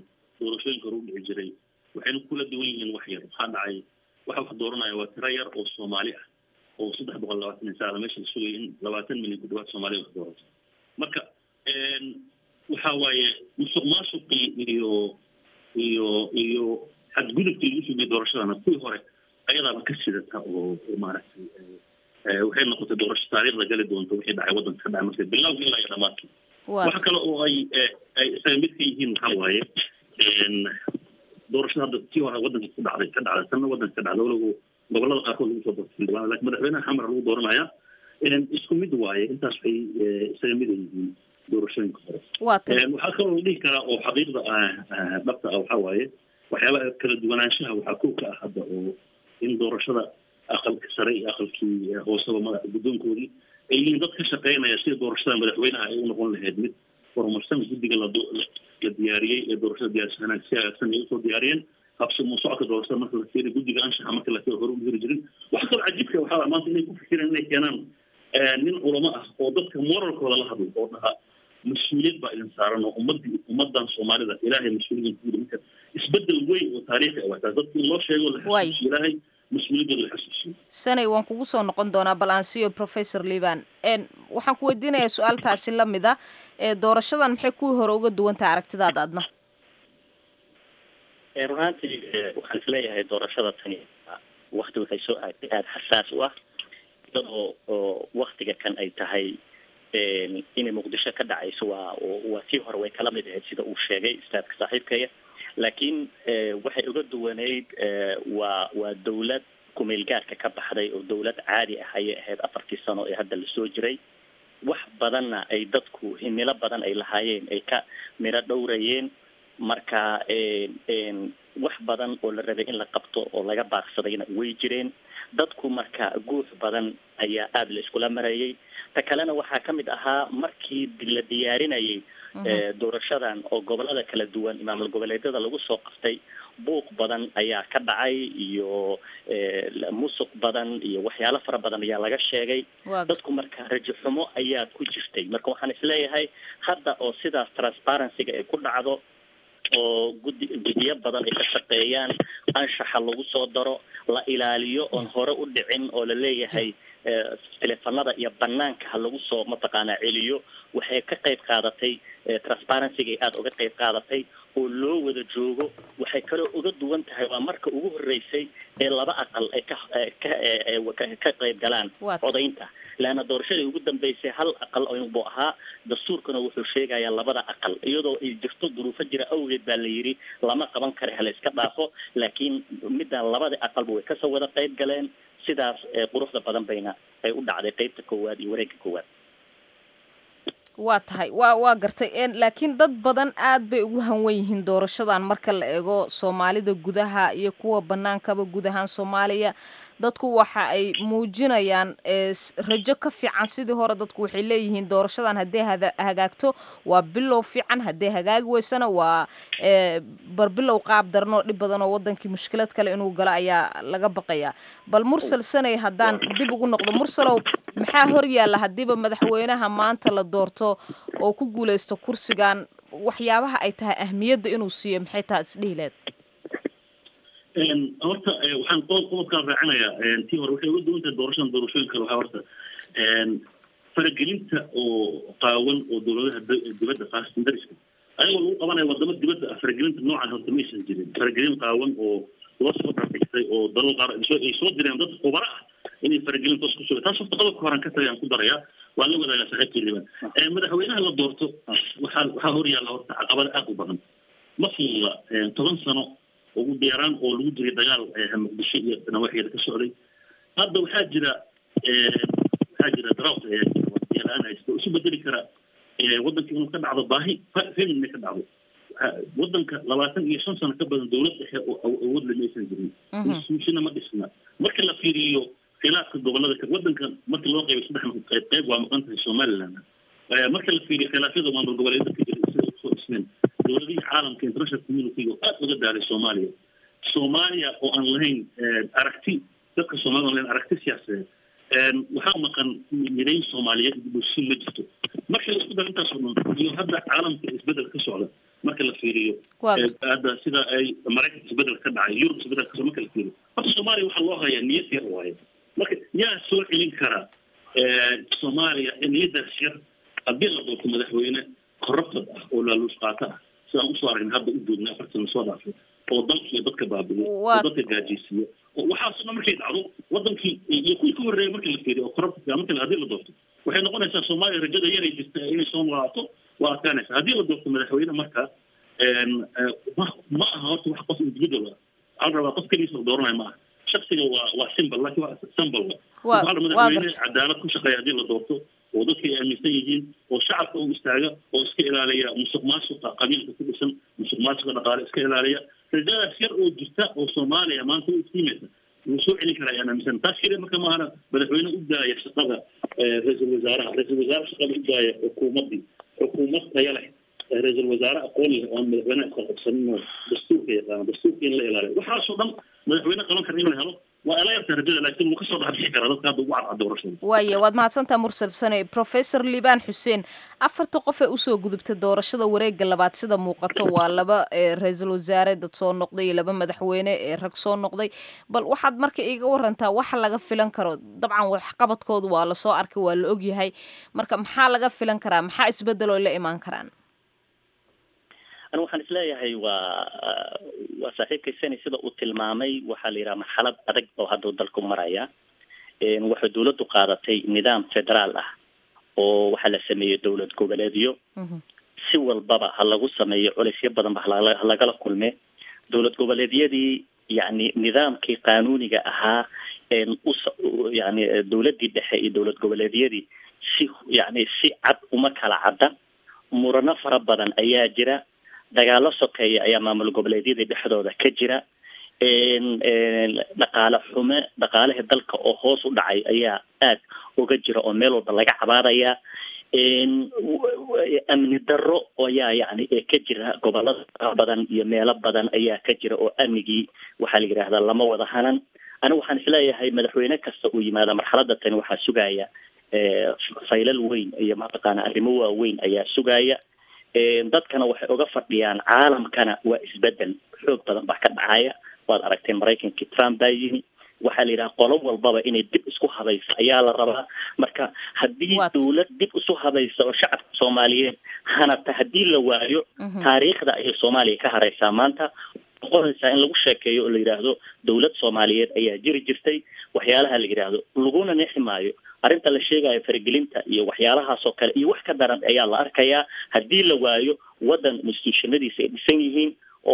doorashooyinka hore u dhici jiray waxayna kula duwan yihiin wax yar waxaa dhacay waxa wax dooranaya waa tiro yar oo soomaali ah oo saddex boqol labaatan iyo sagaal meesha la sugaya in labaatan milyan ku dhawaad soomaaliya wax doorato marka waxa waaye musuq maasuqii iyo iyo iyo xadgudubkii lagu sugayay doorashadana kuwii hore ayadaaba ka sidata oo oo maaragtay waxay noqotay doorasho taariikhda gali doonto wixii dhacay waddanka ka dhacay marka bilowga ilaa iyo dhamaadkii waxa kale oo ay ay isaga mid ka yihiin waxaa waaye doorashada hadda tii hore waddanka ku dhacday ka dhacday tanna waddanka ka dhacday walow gobolada qaarkood lagu soo doortay xildhibaan laakiin madaxweynaha xamar lagu dooranaya isku mid waaye intaas waxay isaga mid yihiin doorashooyinka hore waxaa kaloo la dhihi karaa oo xaqiiqda dhabta ah waxaa waaye waxyaabaha kala duwanaanshaha waxaa kow ka ah hadda oo in doorashada aqalka sare iyo aqalkii hooseba madaxa guddoonkoodii ay yihiin dad ka shaqeynaya sida doorashada madaxweynaha ay u noqon lahayd mid horumarsan guddiga la la diyaariyey ee doorashada diyaarsanaan si hagaagsan ay usoo diyaariyeen habsamo socodka doorashada marka la fiiriyo guddiga anshaxa marka la fiiriyo hore u jiri jirin waxa kaloo cajiibka waxaa maanta inay ku fikireen inay keenaan nin culamo ah oo dadka moralkooda la hadlo oo dhaha mas-uuliyad baa idin saaran oo ummadii ummadan soomaalida ilaahay mas-uuliyadin ku marka isbedel weyn oo taariikhi ah waxtaa dadka in loo sheego la xasuusiyo ilaahay mas-uuliyadooda la xasuusiyo sanay waan kugu soo noqon doonaa bal aan siiyo professor liban waxaan ku weydiinayaa su-aaltaasi la mid a doorashadan maxay kuwii hore uga duwan tahay aragtidaada adna run ahaantii waxaan isleeyahay doorashada tani wakti waxay soo aagtay aada xasaas u ah iyadoo oo waktiga kan ay tahay inay muqdisho ka dhacayso waa waa tii hore way kala mid ahayd sida uu sheegay istaadka saaxiibkaya laakiin waxay uga duwaneyd waa waa dawlad kumeel gaarka ka baxday oo dawlad caadi ah ayay ahayd afartii sano ee hadda lasoo jiray wax badanna ay dadku himilo badan ay lahaayeen ay ka miro dhowrayeen marka wax badan oo la rabay in la qabto oo laga baaqsadayna way jireen dadku marka guux badan ayaa aada la iskula marayay ta kalena waxaa ka mid ahaa markii la diyaarinayay doorashadan oo gobolada kala duwan imaamul goboleedyada lagu soo qaftay buuq badan ayaa ka dhacay iyo musuq badan iyo waxyaalo fara badan ayaa laga sheegay dadku marka rajo xumo ayaa ku jirtay marka waxaan isleeyahay hadda oo sidaas transparencyga ay ku dhacdo oo guddi guddiyo badan ay ka shaqeeyaan anshaxa lagu soo daro la ilaaliyo oon hore u dhicin oo la leeyahay teleefanada iyo banaanka ha lagu soo mataqaanaa celiyo waxay ka qayb qaadatay transparencyga aada uga qayb qaadatay oo loo wada joogo waxay kaloo uga duwan tahay waa marka ugu horeysay ee laba aqal ay ka ka ka qayb galaan codaynta leanna doorashadii ugu dambeysay hal aqal buu ahaa dastuurkana wuxuu sheegayaa labada aqal iyadoo ay jirto duruufo jira awgeed baa la yidhi lama qaban kara hala iska dhaafo laakiin middan labada aqalba way kasoo wada qayb galeen sidaas quruxda badan bayna ay u dhacday qeybta koowaad iyo wareegga koowaad waa tahay waa waa gartay laakiin dad badan aad bay ugu hanwan yihiin doorashadan marka la eego soomaalida gudaha iyo kuwa bannaankaba guud ahaan soomaaliya dadku waxa ay muujinayaan rajo ka fiican sidii hore dadku waxay leeyihiin doorashadan haddii hagaagto waa bilow fiican haddii hagaagi weysana waa barbilow qaab daran oo dhib badan oo wadankii mushkilad kale inuu galo ayaa laga baqayaa bal mursal sanay haddaan dib ugu noqdo mursalow maxaa hor yaalla haddiiba madaxweynaha maanta la doorto oo ku guuleysto kursigan waxyaabaha ay tahay ahmiyadda inuu siiyo maxay tahay isdhihi leed horta waxaan qodob qodobkaan raacinayaa tii hore waxay uga duwan tahay doorashadan doorashooyin kale waxaa horta faragelinta oo qaawan oo dowladaha dibadda khaasatan dariska ayagoo lagu qabanaya wadamo dibadda ah faragelinta noocan horta ma aysan jirin faragelin qaawan oo loo soo dharbixtay oo dalal qaar ay soo direen dad khubaro ah inay faragelin toos ku suga taas horta qodobka horan ka tagay aan ku darayaa waan la wadaagaa saaxiibkii liban madaxweynaha la doorto waxaa waxaa hor yaalla horta caqabada aad u badan ma fududa toban sano ugu dheeraan oo lagu jiray dagaal muqdisho iyo nawaaxigeeda ka socday hadda waxaa jira waxaa jira drought la-aan haysta oo isu bedeli kara waddanka inuu ka dhacdo baahi famine inay ka dhacdo waddanka labaatan iyo shan sano ka badan dowlad dhexe oo awood lama aysan jirin institutionna ma dhisna marka la fiiriyo khilaafka gobolada waddanka marka loo qeybay saddex qayb qayb waa maqan tahay somaliland marka la fiiriyo khilaafyada maamul goboleedyada ka jira sida usoo dhismeen dowladihii caalamka international community oo aad uga daaray soomaaliya soomaaliya oo aan lahayn aragti dadka soomaalida aan lahayn aragti siyaasadeed waxaa maqan midayn soomaaliyeed bulshin ma jirto marka la isku dara intaas oo dhan iyo hadda caalamka isbedel ka socda marka la fiiriyo Waa Eh, hadda sida ay maraykanka isbedel ka dhacay yurub isbedel kasoo marka la fiiriyo horta soomaaliya waxaa loo hayaa niyad yar waaye marka yaa soo celin kara eh, soomaaliya niyadaas yar haddii la doorto madaxweyne corrupted ah oo laaluus qaata ah sidaan usoo aragnay hadda u doodnay afartan sano soo dhaafay oo dalka iyo dadka baabi'iyo oo Waa- dadka gaajaysiiyo oo waxaasoo dhan markay dhacdo wadankii iyo kuwii ka horreeyay marka la fiiriyo oo corrupted marka haddii la doorto waxay noqonaysaa soomaaliya rajada yaray jirta inay soo noolaato waa adkaanaysa haddii la doorto madaxweyne marka een, eh, ma ma aha horta wax qof individual ah waxaa la rabaa qof keligiisa la dooranaya ma aha shaksiga waa waa symbol laakiin waa symbol Waa- waxaa la waa madaxweyne gartay. cadaalad ku shaqeeya haddii la doorto oo dadka ay aaminsan yihiin oo shacabka u istaaga oo iska ilaaliya musuq maasuqa qabiilka ku dhisan musuq maasuqa dhaqaale iska ilaaliya rajadaas yar oo jirta oo soomaaliya maanta u iftiimaysa wuu soo celin karaa ayaan aaminsan taas keliya marka maahana madaxweyne u daaya shaqada eh, ra-iisul wasaaraha ra-iisul wasaare shaqada u daaya xukuumaddii xukuumad taya leh eh, ra-iisul wasaare aqoon leh oo aan madaxweynaha iska qabsanin oo dastuurka yaqaano dastuurka in la ilaaliyo waxaasoo dhan madaxweyne qaban kara in la helo waa ila yarta rajada laakiin wuu kasoo dhex bixi karaa dadka hadda ugu cadcad doorashada waaye waad mahadsantaha mursal sane professor liibaan xuseen afarta qof ee usoo gudubtay doorashada wareega labaad sida muuqato waa laba ee ra-iisul wasaare dad soo noqday iyo laba madaxweyne ee rag soo noqday bal waxaad marka iiga warantaa waxa laga filan karo dabcan waxqabadkoodu waa lasoo arkay waa la ogyahay marka maxaa laga filan karaa maxaa isbedel oo la imaan karaan anigu waxaan isleeyahay waa waa saaxiibkay sani sida uu tilmaamay waxaa la yidhaha marxalad adag oo hadduu dalku maraya Een, waxay dawladdu qaadatay nidaam federaal ah oo waxaa la sameeyey dowlad goboleedyo si walbaba ha lagu sameeyo culaysyo badan ba halala- ha lagala kulme dowlad goboleedyadii yani nidaamkii qaanuuniga ahaa een us- u- yani eh, dowladdii dhexe iyo dowlad goboleedyadii si yani si cad uma kala cadda murano fara badan ayaa jira dagaalo sokeeya ayaa maamul goboleedyadii dhexdooda ka jira een een dhaqaale xume dhaqaalihii dalka oo hoos u dhacay ayaa aad uga jira oo meel walba laga cabaadaya een w- w- amni darro ayaa yani ee ka jira gobolada fara badan iyo meelo badan ayaa ka jira oo amnigii waxaa la yidhaahdaa lama wada hanan anigu waxaan isleeyahay madaxweyne kasta uu yimaada marxaladda tani waxaa sugaya ee, faylal weyn iyo mataqaana arrimo waaweyn ayaa sugaya Een, dadkana waxay uga fadhiyaan caalamkana waa isbedel xoog badan baa ka dhacaya waad aragteen maraykankii trump baa yimi waxaa la yidhaha qolo walbaba inay dib isku habaysa ayaa la rabaa marka haddii dowlad dib isu habaysa oo shacabka soomaaliyeed hanata haddii la waayo taariikhda ayay soomaaliya ka hareysaa maanta noqonaysaa in lagu sheekeeyo oo la yidhaahdo dowlad soomaaliyeed ayaa jiri jirtay waxyaalaha la yidhaahdo laguna neexi maayo arrinta la sheegayo faragelinta iyo waxyaalahaas oo kale iyo wax ka daran ayaa la arkayaa haddii la waayo waddan institutionadiisa ay dhisan yihiin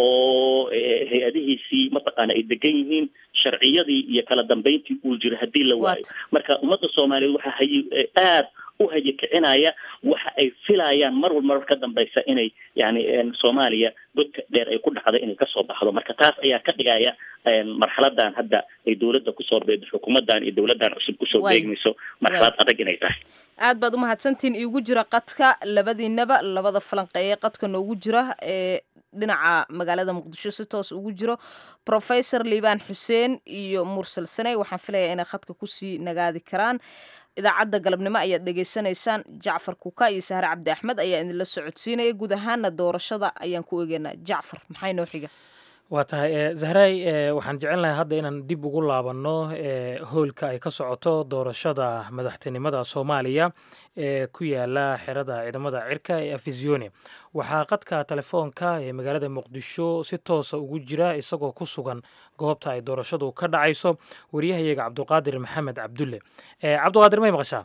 oo eh, hay-adihiisii mataqaana ay degan yihiin sharciyadii iyo kala dambeyntii uu jiro haddii la waayo marka ummadda soomaaliyeed waxaa hayi eh, aad u hayikicinaya waxa ay filayaan mar walba mar ka dambeysa inay yani een, soomaaliya godka dheer ay ku dhacdo inay kasoo baxdo marka taas ayaa ka dhigaya een, marxaladan hadda ay dowladda kusoo beedo xukuumadan iyo dowladan cusub kusoo Waay. beegmayso marxalad adag inay tahay aad baad umahadsantihiin iigu jira qadka labadiinaba labada falanqeeye qadka noogu jira ee dhinaca magaalada muqdisho si toos ugu jiro professor liibaan xuseen iyo mursal saney waxaan filayaa inay khadka kusii nagaadi karaan idaacadda galabnimo ayaad dhegaysanaysaan jacfar kuka iyo sahre cabdi axmed ayaa idinla socodsiinaya guud ahaana doorashada ayaan ku eegeynaa jacfar maxay noo xiga waa tahay e, zahray e, waxaan jecelnahay hadda inaan dib ugu laabanno e, hoolka ay ka socoto doorashada madaxtinimada soomaaliya ee ku yaala xerada ciidamada cirka ee afisione waxaa qadka telefoonka ee magaalada muqdisho si toosa ugu jira isagoo ku sugan goobta ay doorashadu ka dhacayso wariyahayaga cabduqaadir maxamed cabdulle E, cabduqaadir may maqashaa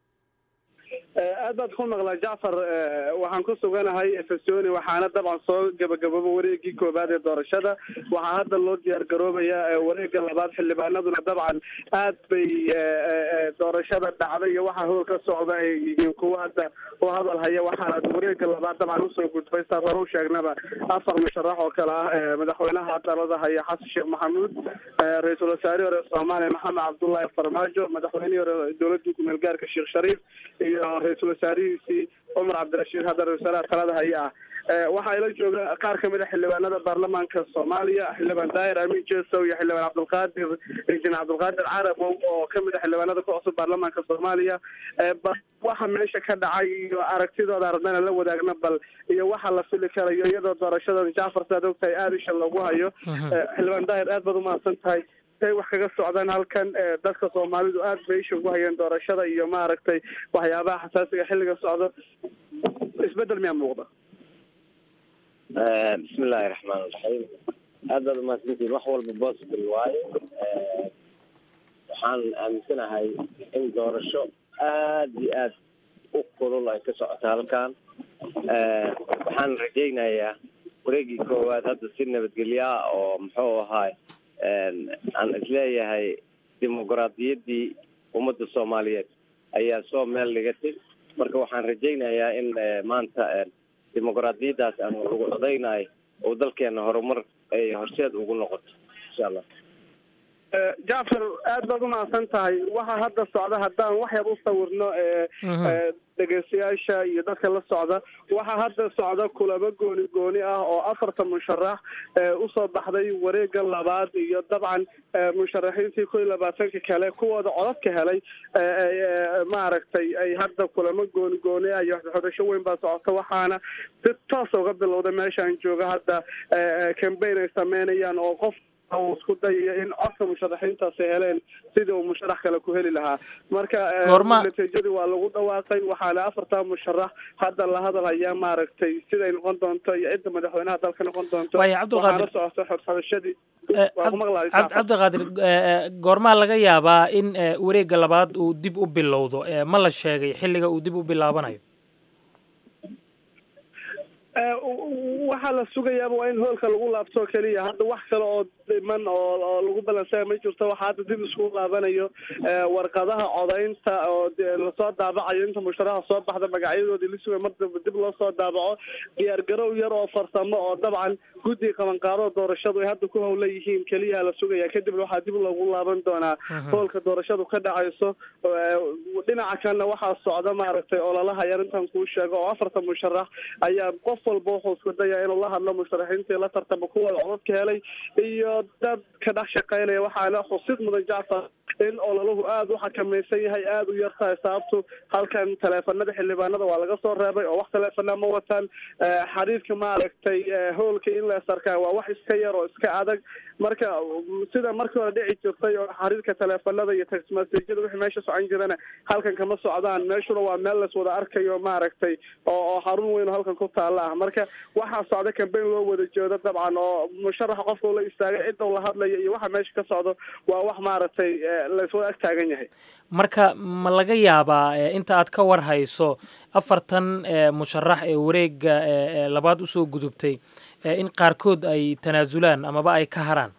aad baad ku maqlaa jacfar eh, waxaan ku suganahay efesoni waxaana dabcan soo gabagababa wareegii koowaad ee doorashada waxaa hadda loo diyaar garoobayaa eh, wareega labaad xildhibaanaduna dabcan aad bay eh, eh, eh, doorashada dhacday iyo waxaa hool ka socda ay yihiin kuwa hadda u hadal haya waxaana wareega labaad dabcan usoo gudbay saas hore u sheegnaba afar musharax oo kale ah eh, madaxweynaha dalada haya xasan sheekh maxamuud eh, ra-iisul wasaarihii hore soomaaliya maxamed cabdullaahi farmaajo madaxweynihii hore dowladii kumeel gaarka sheekh shariif iyo ra-iisul wasaarihiisii cumar cabdirashiid hadda ra-isul wasaaraha talada haya ah waxaa ila jooga qaar kamid a xildhibaanada baarlamaanka soomaaliya xildhibaan daahir amin jesow iyo xildhibaan cabdulqaadir injineer cabdulqaadir carabow oo kamid a xildhibaanada ku cusub baarlamaanka soomaaliya waxa meesha ka dhacay iyo aragtidooda ardana la wadaagna bal iyo waxa la fili karayo iyadoo doorashadan jacfar saad ogtahay aada isha loogu hayo xildhibaan daahir aad baad umahadsan tahay say wax kaga socdaan halkan dadka soomaalidu aad bay isha ugu hayeen doorashada iyo maaragtay waxyaabaha xasaasiga xilliga socdo isbedel miyaa muuqda bismillahi raxmaan raxiim aad baad umahadsantihin wax walba possible waaye waxaan aaminsanahay in doorasho aad iyo aad u kulul ay ka socoto halkan waxaan rajaynayaa wareegii koowaad hadda si nabadgelyaa oo muxuu ahaay aan isleeyahay dimuqraadiyaddii ummadda soomaaliyeed ayaa soo meel dhigatay marka waxaan rajaynayaa in maanta dimuqraadiyaddaas aan ugu codaynayo oo dalkeena horumar ay horseed ugu noqoto insha allah jacfar aad baad umahadsan tahay waxaa hadda socda haddaan wax yar u sawirno dhegeystayaasha iyo dadka la socda waxaa hadda socda kulamo gooni gooni ah oo afarta musharax usoo baxday wareega labaad iyo dabcan musharaxiintii kow iyo labaatanka kale kuwooda codadka helay maaragtay ay hadda kulamo gooni gooni ah iyo xodasho weyn baa socota waxaana si toos uga bilowda meeshaan jooga hadda cambaign ay sameynayaan oo qof uu isku dayayo in codka musharaxiintaasi heleen sidii uu musharax kale ku heli lahaa marka natiijadii waa lagu dhawaaqay waxaana afartaa musharax hadda la hadal hayaa maaragtay siday noqon doonto iyo cidda madaxweynaha dalka noqon doonto waxaana socota xodxodashadii cabdiqaadir goormaa laga yaabaa in wareegga labaad uu dib u bilowdo ma la sheegay xilliga uu dib u bilaabanayo waxaa la sugayaaba waa in hoolka lagu laabto keliya hadda wax kale oo dhiman oo oo lagu balansaya ma jirto waxaa hadda dib isku laabanayo warqadaha codaynta oo lasoo daabacayo inta musharaxa soo baxda magacyadoodii la sugay mar daba dib loo soo daabaco diyaargarow yar oo farsamo oo dabcan guddiga qabanqaadada doorashadu ay hadda ku howla yihiin keliya la sugaya kadibna waxaa dib loogu laaban doonaa hoolka doorashadu ka dhacayso dhinaca kalena waxaa socda maaragtay ololaha yar intaan kuu sheego oo afarta musharax ayaa qof walba wuxuu isku dayaa inuu la hadlo musharaxiintii la tartamo kuwooda codadka helay iyo dad ka dhex shaqaynaya waxaana xusid mudan jacfar in ololahu aada u xakamaysan yahay aada u yar tahay sababtu halkan taleefanada xildhibaanada waa laga soo reebay oo wax taleefana ma wataan xariirka maaragtay hoolka in la sarkaa waa wax iska yar oo iska adag marka sida markii hore dhici jirtay oo xariirka taleefanada iyo text messageyada wixii meesha socon jirana halkan kama socdaan meeshuna waa meel las wada arkayo maaragtay oo oo xarun weyn oo halkan ku taala ah marka waxaa socda cambaign loo wada jeedo dabcan oo musharaxa qofka ula istaagay cidda ula hadlaya iyo waxa meesha ka socdo waa wax maaragtay laiswada ag taagan yahay marka ma laga yaabaa inta aad ka war hayso afartan musharax ee wareegga labaad usoo gudubtay in qaarkood ay tanaasulaan amaba ay ka haraan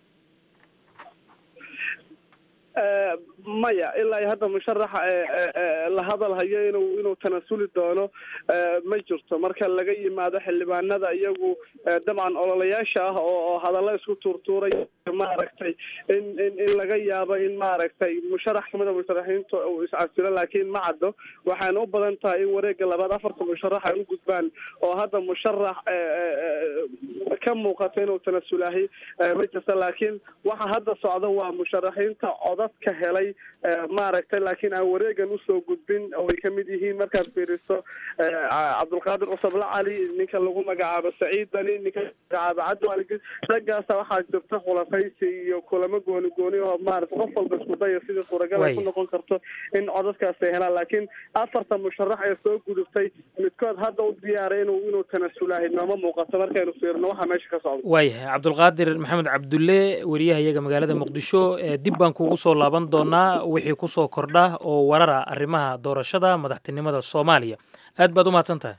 maya ilaa iyo hadda musharaxa la hadal hayo inuu inuu tanasuli doono ma jirto marka laga yimaado xildhibaanada iyagu dabcan ololayaasha ah oo hadalla isku tuurtuuray maaragtay in in in laga yaabo in maaragtay musharax kamid a musharaxiinta uu iscasilo laakiin ma caddo waxaana u badan tahay in wareega labaad afarta musharax ay u gudbaan oo hadda musharax ka muuqato inuu tanasulahay ma jirta laakiin waxa hadda socda waa musharaxiinta codadka helay maaragtay laakiin aan wareegan usoo gudbin oo ay kamid yihiin markaad fiiriso cabdulqaadir cusable cali ninka lagu magacaabo saciid dani ninka magacaabo cabdi ali raggaasa waxaa jirta khulafaysi iyo kulamo gooni gooni oo maarata qof walba isku daya sidii suuragal ay ku noqon karto in codadkaas ay helaan laakiin afarta musharax ee soo gudubtay midkood hadda u diyaaray inuu inuu tanasulahay nooma muuqato markaynu fiirno waxa meesha ka socda waayahay cabdulqaadir maxamed cabdulle weriyaha iyaga magaalada muqdisho dib baan kuugu soo laaban doonaa wixii kusoo kordha oo warara arrimaha doorashada madaxtinimada soomaaliya aad baad u mahadsan tahay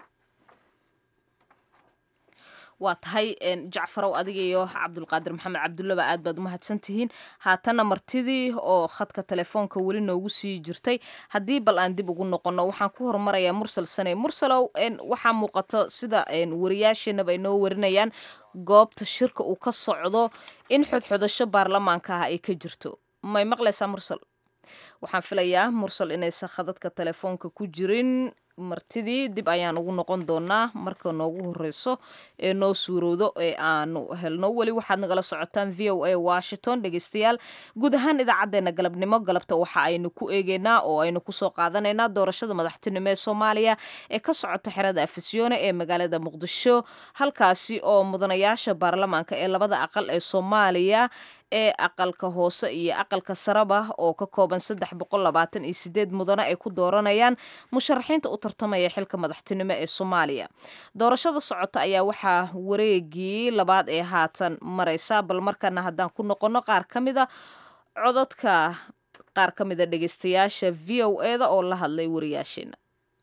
waa tahay jacfarow adiga iyo cabdulqaadir maxamed cabdullaba aad baad umahadsan tihiin haatanna martidii oo khadka telefoonka weli noogu sii jirtay haddii bal aan dib ugu noqonno waxaan ku horumarayaa mursal sane mursalow waxaa muuqato sida wariyaasheenaba ay noo warinayaan goobta shirka uu ka socdo in xodxodasho baarlamaanka ah ay ka jirto may maqlaysaa mursal waxaan filayaa mursal inaysan khadadka telefoonka ku jirin martidii dib ayaan ugu noqon doonaa marka noogu horeyso ee noo suurowdo ee aanu helno weli waxaad nagala socotaan v o a washington dhegeystayaal guud ahaan idaacadeena galabnimo galabta waxa aynu ku eegeynaa oo aynu kusoo qaadanaynaa doorashada madaxtinimo ee soomaaliya ee ka socota xerada afisyoone ee magaalada muqdisho halkaasi oo mudanayaasha baarlamaanka ee labada aqal ee soomaaliya ee aqalka hoose iyo aqalka saraba oo ka kooban saddex boqol labaatan iyo sideed mudane ay ku dooranayaan musharaxiinta u tartamaya xilka madaxtinimo ee soomaaliya doorashada socota ayaa waxaa wareegii labaad ee haatan mareysa bal markana haddaan ku noqono qaar ka mida cododka qaar ka mida dhegeystayaasha v o e da oo la hadlay wariyaasheena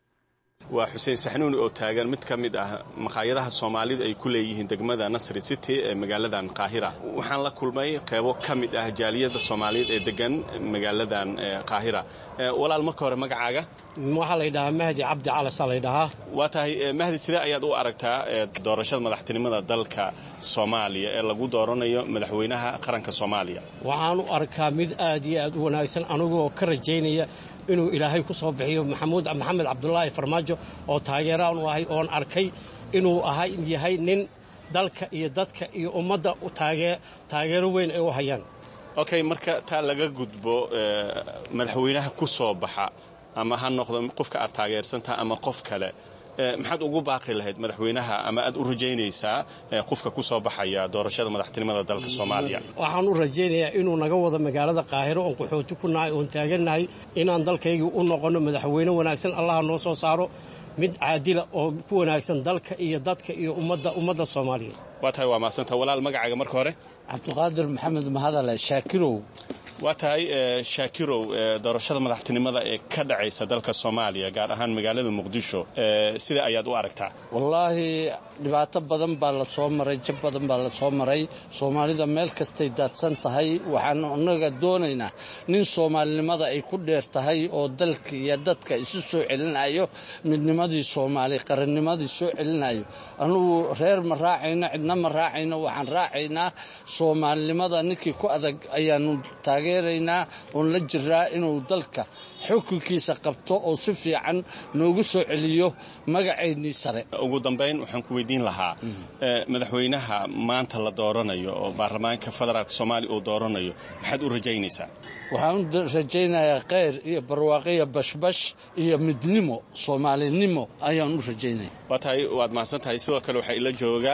waa xuseen saxnuuni oo taagan mid ka mid ah maqaayadaha soomaalida ay ku leeyihiin degmada nasri city ee magaaladan qaahira waxaan la kulmay qeybo ka mid ah jaaliyada soomaaliyeed ee degan magaaladan qaahira walaal marka hore magacaaga waxaa laydhahaa mahdi cabdi calasaa laydhahaa waa tahay mahdi sidee ayaad u aragtaa doorashada madaxtinimada dalka soomaaliya ee lagu dooranayo madaxweynaha qaranka soomaaliya waxaan u arkaa mid aad iyo aad u wanaagsan anigoo ka rajaynaya inuu ilaahay ku soo bixiyo maxamuud maxamed cabdulaahi farmaajo oo taageeraan u ahay oon arkay inuu ahay yahay nin dalka iyo dadka iyo ummadda taageero weyn ay u hayaan okay marka taa laga gudbo madaxweynaha ku soo baxa ama ha noqdo qofka aad taageersantaha ama qof kale maxaad ugu baaqi lahayd madaxweynaha ama aad u rajaynaysaa qofka ku soo baxaya doorashada madaxtinimada dalka soomaaliya waxaan u rajaynayaa inuu naga wado magaalada qaahiro oon qaxooti ku nahay oon taagannahay inaan dalkaygii u noqonno madaxweyne wanaagsan allaha noo soo saaro mid caadila oo ku wanaagsan dalka iyo dadka iyo ummadda ummadda soomaaliya waa tahay waa maasanta walaal magacaaga marka hore cabdiqaadir maxamed mahadale shaakirow waa tahay shaakirow doorashada madaxtinimada ee ka dhacaysa dalka soomaaliya gaar ahaan magaalada muqdisho sida ayaad u aragtaa wallaahi dhibaato badan baa la soo maray jab badan baa la soo maray soomaalida meel kastay daadsan tahay waxaan annaga doonaynaa nin soomaalinimada ay ku dheer tahay oo dalka iyo dadka isu soo celinayo midnimadii soomaali qarannimadii soo celinayo anugu reer ma raacayno cidna ma raacayno waxaan raacaynaa soomaalinimada ninkii ku adag ayaanu taageeraynaa oon la jiraa inuu dalka xukunkiisa qabto oo si fiican noogu soo celiyo magaceennii sare ugu dambayn waxaan ku weydiin lahaa madaxweynaha maanta la dooranayo oo baarlamaanka federaalk soomaaliya uu dooranayo maxaad u rajaynaysaa waxaan u rajaynayaa kheyr iyo barwaaqiyo bashbash iyo midnimo soomaalinimo ayaan u rajaynaya waa tahay waad mahadsan tahay sidoo kale waxaa ila jooga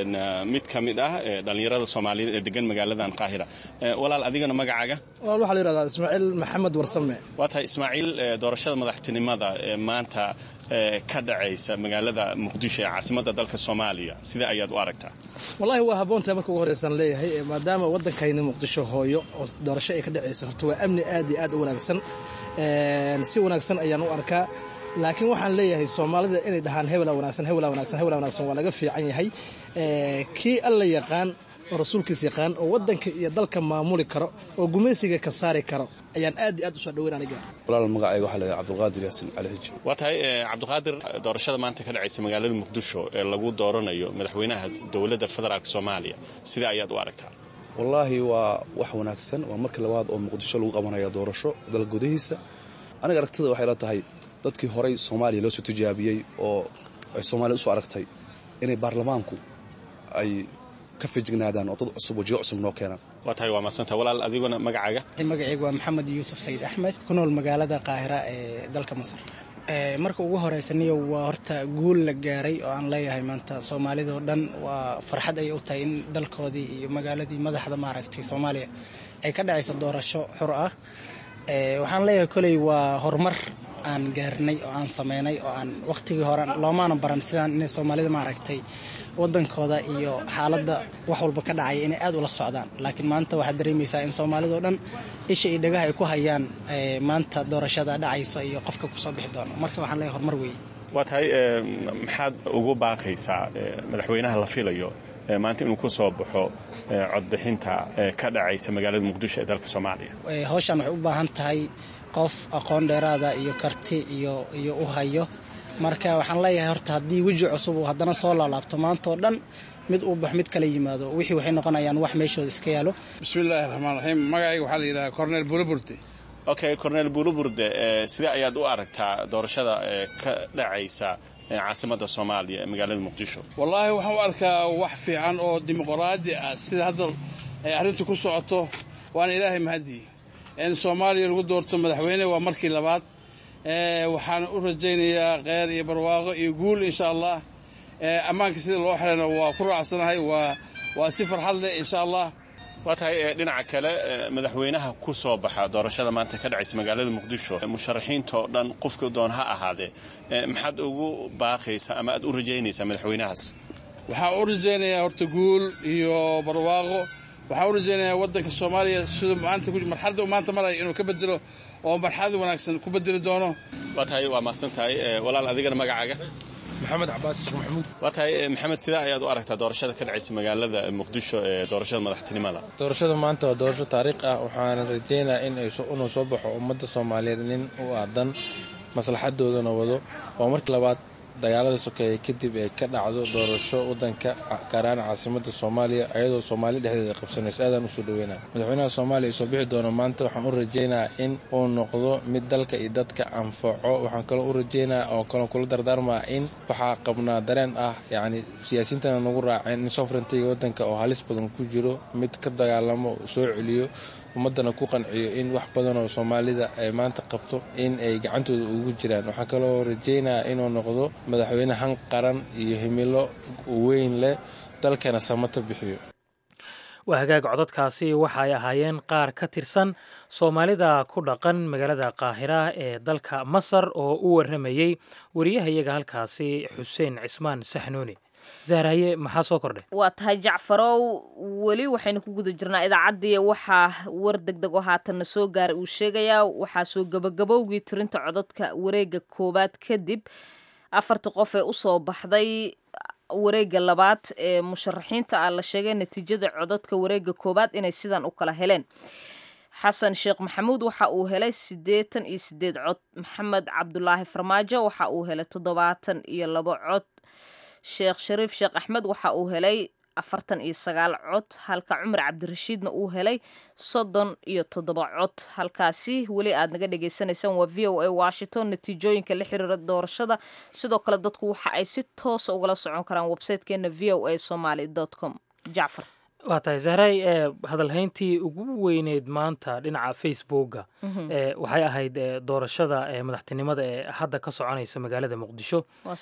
mid ka mid ah dhallinyarada soomaaliyeed ee degan magaaladan qaahira walaal adigana magacaaga walaal waxaa la yidhahdaa ismaaciil maxamed warsame waa tahay ismaaciil doorashada madaxtinimada ee maanta ka dhacaysa magaalada muqdisho ee caasimadda dalka soomaaliya sida ayaad u aragtaa wallaahi waa habboontahay marka ugu horreysaan leeyahay maadaama waddankayna muqdisho hooyo oo doorasho ay ka dhacayso horta waa amni aad iyo aad u wanaagsan si wanaagsan ayaan u arkaa laakiin waxaan leeyahay soomaalida inay dhahaan hebela wanaagsan hebela wanaagsan hebela wanaagsan waa laga fiican yahay kii alla yaqaan oo rasuulkiis yaqaan oo waddanka iyo dalka maamuli karo oo gumaysiga ka saari karo ayaan aad iyo aad usoo dhaweyn aniga walaal magacayga waxaa leeyahay cabdulqaadir yaasin cali xiji waa tahay cabdiqaadir doorashada maanta ka dhacaysa magaalada muqdisho ee lagu dooranayo madaxweynaha dowladda federaalk soomaaliya sida ayaad u aragtaa wallaahi waa wax wanaagsan waa markii labaad oo muqdisho lagu qabanaya doorasho dal gudihiisa aniga aragtida waxay la tahay dadkii horey soomaaliya loo soo tijaabiyey oo ay soomaaliya usoo aragtay inay baarlamaanku ay ka fijignaadaan oo dad cusub wajiyo cusub noo keenaan waa tahay waa madsanta walaal adiguna magacaaga magacayga waa maxamed yuusuf sayid axmed ku nool magaalada qaahira ee dalka masar marka ugu horeysaniyo waa horta guul la gaaray oo aan leeyahay maanta soomaalidao dhan waa farxad ay u tahay in dalkoodii iyo magaaladii madaxda maaragtay soomaaliya ay ka dhacayso doorasho xur ah waxaan leeyahay koley waa horumar aan gaarnay oo aan sameynay oo aan waqtigii hore loomaana baran sidaan inay soomaalida maaragtay wadankooda iyo xaaladda wax walba ka dhacaya inay aad ula socdaan laakiin maanta waxaad dareemaysaa in soomaalidao dhan isha iyo dhagaha ay ku hayaan maanta doorashada dhacayso iyo qofka kusoo bixi doono marka waxaan leeyahay horumar weeye waa tahay maxaad ugu baaqaysaa madaxweynaha la filayo maanta inuu ku soo baxo codbixinta ka dhacaysa magaalada muqdisho ee dalka soomaaliya hawshan waxay u baahan tahay qof aqoon dheeraada iyo karti iyo iyo u hayo marka waxaan leeyahay horta haddii weji cusub uu haddana soo laalaabto maanta oo dhan mid uu bax mid kala yimaado wixii waxay noqonayaan wax meeshooda iska yaalo bismillaahi raxmaan raxiim magacayga waxaa la yidhahaa cornel bulaburte okay cornel buluburde sidee ayaad u aragtaa doorashada ka dhacaysa caasimadda soomaaliya ee magaalada muqdisho wallaahi waxaan u arkaa wax fiican oo dimuqraadi ah sida hadda ay arrintu ku socoto waana ilaahay mahadii in soomaaliya lagu doorto madaxweyne waa markii labaad waxaan u rajaynayaa kheyr iyo barwaaqo iyo guul insha allah ammaanka sida loo xirayna waa ku raacsanahay waa waa si farxad leh insha allah waa tahay dhinaca kale madaxweynaha ku soo baxa doorashada maanta ka dhacaysa magaalada muqdisho musharaxiinta oo dhan qofka doon ha ahaadee maxaad ugu baaqaysaa ama aad u rajaynaysaa madaxweynahaas waxaan u rajaynayaa horta guul iyo barwaaqo waxaan u rajaynayaa waddanka soomaaliya siduu maanta marxaladda uu maanta maraya inuu ka bedelo oo marxalad wanaagsan ku bedeli doono waa tahay waa mahadsan tahay walaal adigana magacaaga maxamed cabaas sheekh maxamuud waa tahay maxamed sidee ayaad u aragtaa doorashada ka dhacaysa magaalada muqdisho ee doorashada madaxtinimada doorashada maanta waa doorasho taariikh ah waxaana rajaynayaa in inuu soo baxo ummadda soomaaliyeed nin u aadan maslaxadoodana wado waa markii labaad dagaalada sokeeye kadib ay ka dhacdo doorasho wadanka gaaraan caasimada soomaaliya ayadoo soomaali dhexdeeda qabsanayso aadaan usoo dhaweynaa madaxweynaha soomaaliya isoo bixi doona maanta waxaan u rajaynayaa in uu noqdo mid dalka iyo dadka anfaco waxaan kaloo u rajaynaya oo kaloo kula dardaarmaa in waxaa qabnaa dareen ah yacni siyaasiyiintana nagu raaceen in sovereigntiga wadanka oo halis badan ku jiro mid ka dagaalamo soo celiyo ummadana ku qanciyo in wax badan oo soomaalida ay maanta qabto in ay gacantooda ugu jiraan waxaa kaloo rajaynayaa inuu noqdo madaxweyne han qaran iyo himilo weyn leh dalkana samato bixiyo waa hagaag codadkaasi waxay ahaayeen qaar ka tirsan soomaalida ku dhaqan magaalada qaahira ee dalka masar oo u warramayey wariyahayaga halkaasi xuseen cismaan saxnuuni zahraye maxaa soo kordhay waa tahay jacfarow weli waxaynu ku guda jirnaa idaacaddii waxaa war deg deg oo haatanna soo gaaray uu sheegayaa waxaa soo gabagabowgii tirinta codadka wareega koowaad kadib afarta qof ee usoo baxday wareega labaad ee musharaxiinta ah la sheegay natiijada codadka wareega koowaad inay sidan u kala heleen xasan sheekh maxamuud waxa uu helay siddeetan iyo sideed cod maxamed cabdulaahi farmaajo waxa uu helay toddobaatan iyo labo cod sheekh shariif sheekh axmed waxa uu helay afartan iyo sagaal cod halka cumar cabdirashiidna uu helay soddon iyo toddoba cod halkaasi weli aad naga dhagaysanaysaan waa v o a washington natiijooyinka la xiriira doorashada sidoo kale dadku waxa ay si toosa ugala socon karaan websitekeena v o a somaly com jacfar waa tahay zahray ee hadalhayntii ugu weyneyd maanta dhinaca facebooka ee waxay ahayd doorashada ee madaxtinimada ee hadda ka soconaysa magaalada muqdisho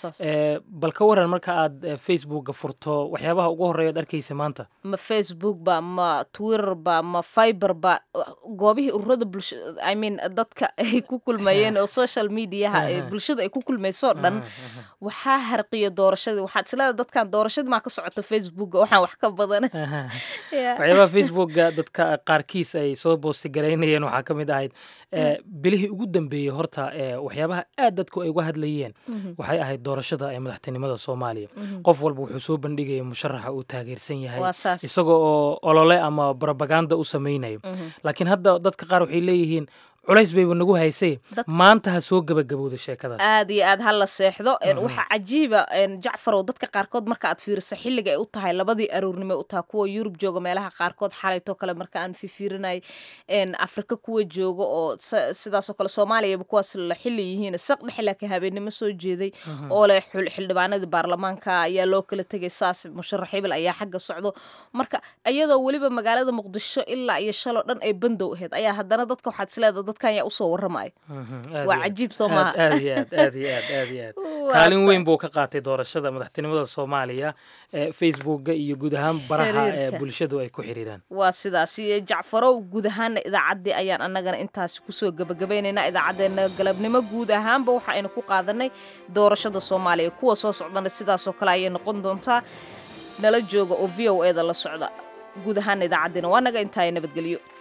bal ka waran marka aad facebooka furto waxyaabaha ugu horreeya ad arkaysa maanta ma facebook ba ma twitter ba ma fiber ba goobihii ururada bulsha i mean dadka ay ku kulmayeen oo social mediaha ee bulshada ay ku kulmaysoo dhan waxaa harqiya doorashadii waxaad isleedahay dadkan doorashadii maa ka socota facebooka waxaan wax ka badan waxyaabaha facebooka dadka qaarkiis ay soo boosti garaynayeen waxaa ka mid ahayd bilihii ugu dambeeyey horta waxyaabaha aad dadku ay uga hadlayeen waxay ahayd doorashada ee madaxtinimada soomaaliya qof walba wuxuu soo bandhigaya musharaxa uu taageersan yahay isaga oo olole ama brobaganda u samaynayo laakiin hadda dadka qaar waxay leeyihiin culays bayba nagu haysay maanta ha soo gabagabowda sheekadaas aad iyo aad ha la seexdo waxaa cajiiba jacfarow dadka qaarkood marka aad fiiriso xilliga ay u tahay labadii aroornimo u tahay kuwa yurub jooga meelaha qaarkood xalaytoo kale marka aan fifiirinay afrika kuwa jooga oo sidaasoo kale soomaaliyaba kuwaas la xili yihiin saq dhexe laakiin habeennimo soo jeeday oo leh xildhibaanadii baarlamaanka ayaa loo kala tegay saas musharax hibil ayaa xagga socdo marka iyadoo weliba magaalada muqdisho ilaa iyo shaloo dhan ay bandow ahayd ayaa haddana dadka waxaad isleedahay dadkan yaa usoo warramaya waa cajiib soo maaha aad iyo aad aad iyo aad aad iyo aad kaalin weyn buu ka qaatay doorashada madaxtinimada soomaaliya ee facebooka iyo guud ahaan baraha ee bulshadu ay ku xiriiraan waa sidaas iyo jacfarow guud ahaana idaacaddii ayaan annagana intaasi kusoo gebagabaynaynaa idaacaddeenna galabnimo guud ahaanba waxa aynu ku qaadanay doorashada soomaaliya kuwa soo socdana sidaasoo kale ayay noqon doontaa nala jooga oo v o e da la socda guud ahaana idaacaddeenna waa naga intaaya nabadgelyo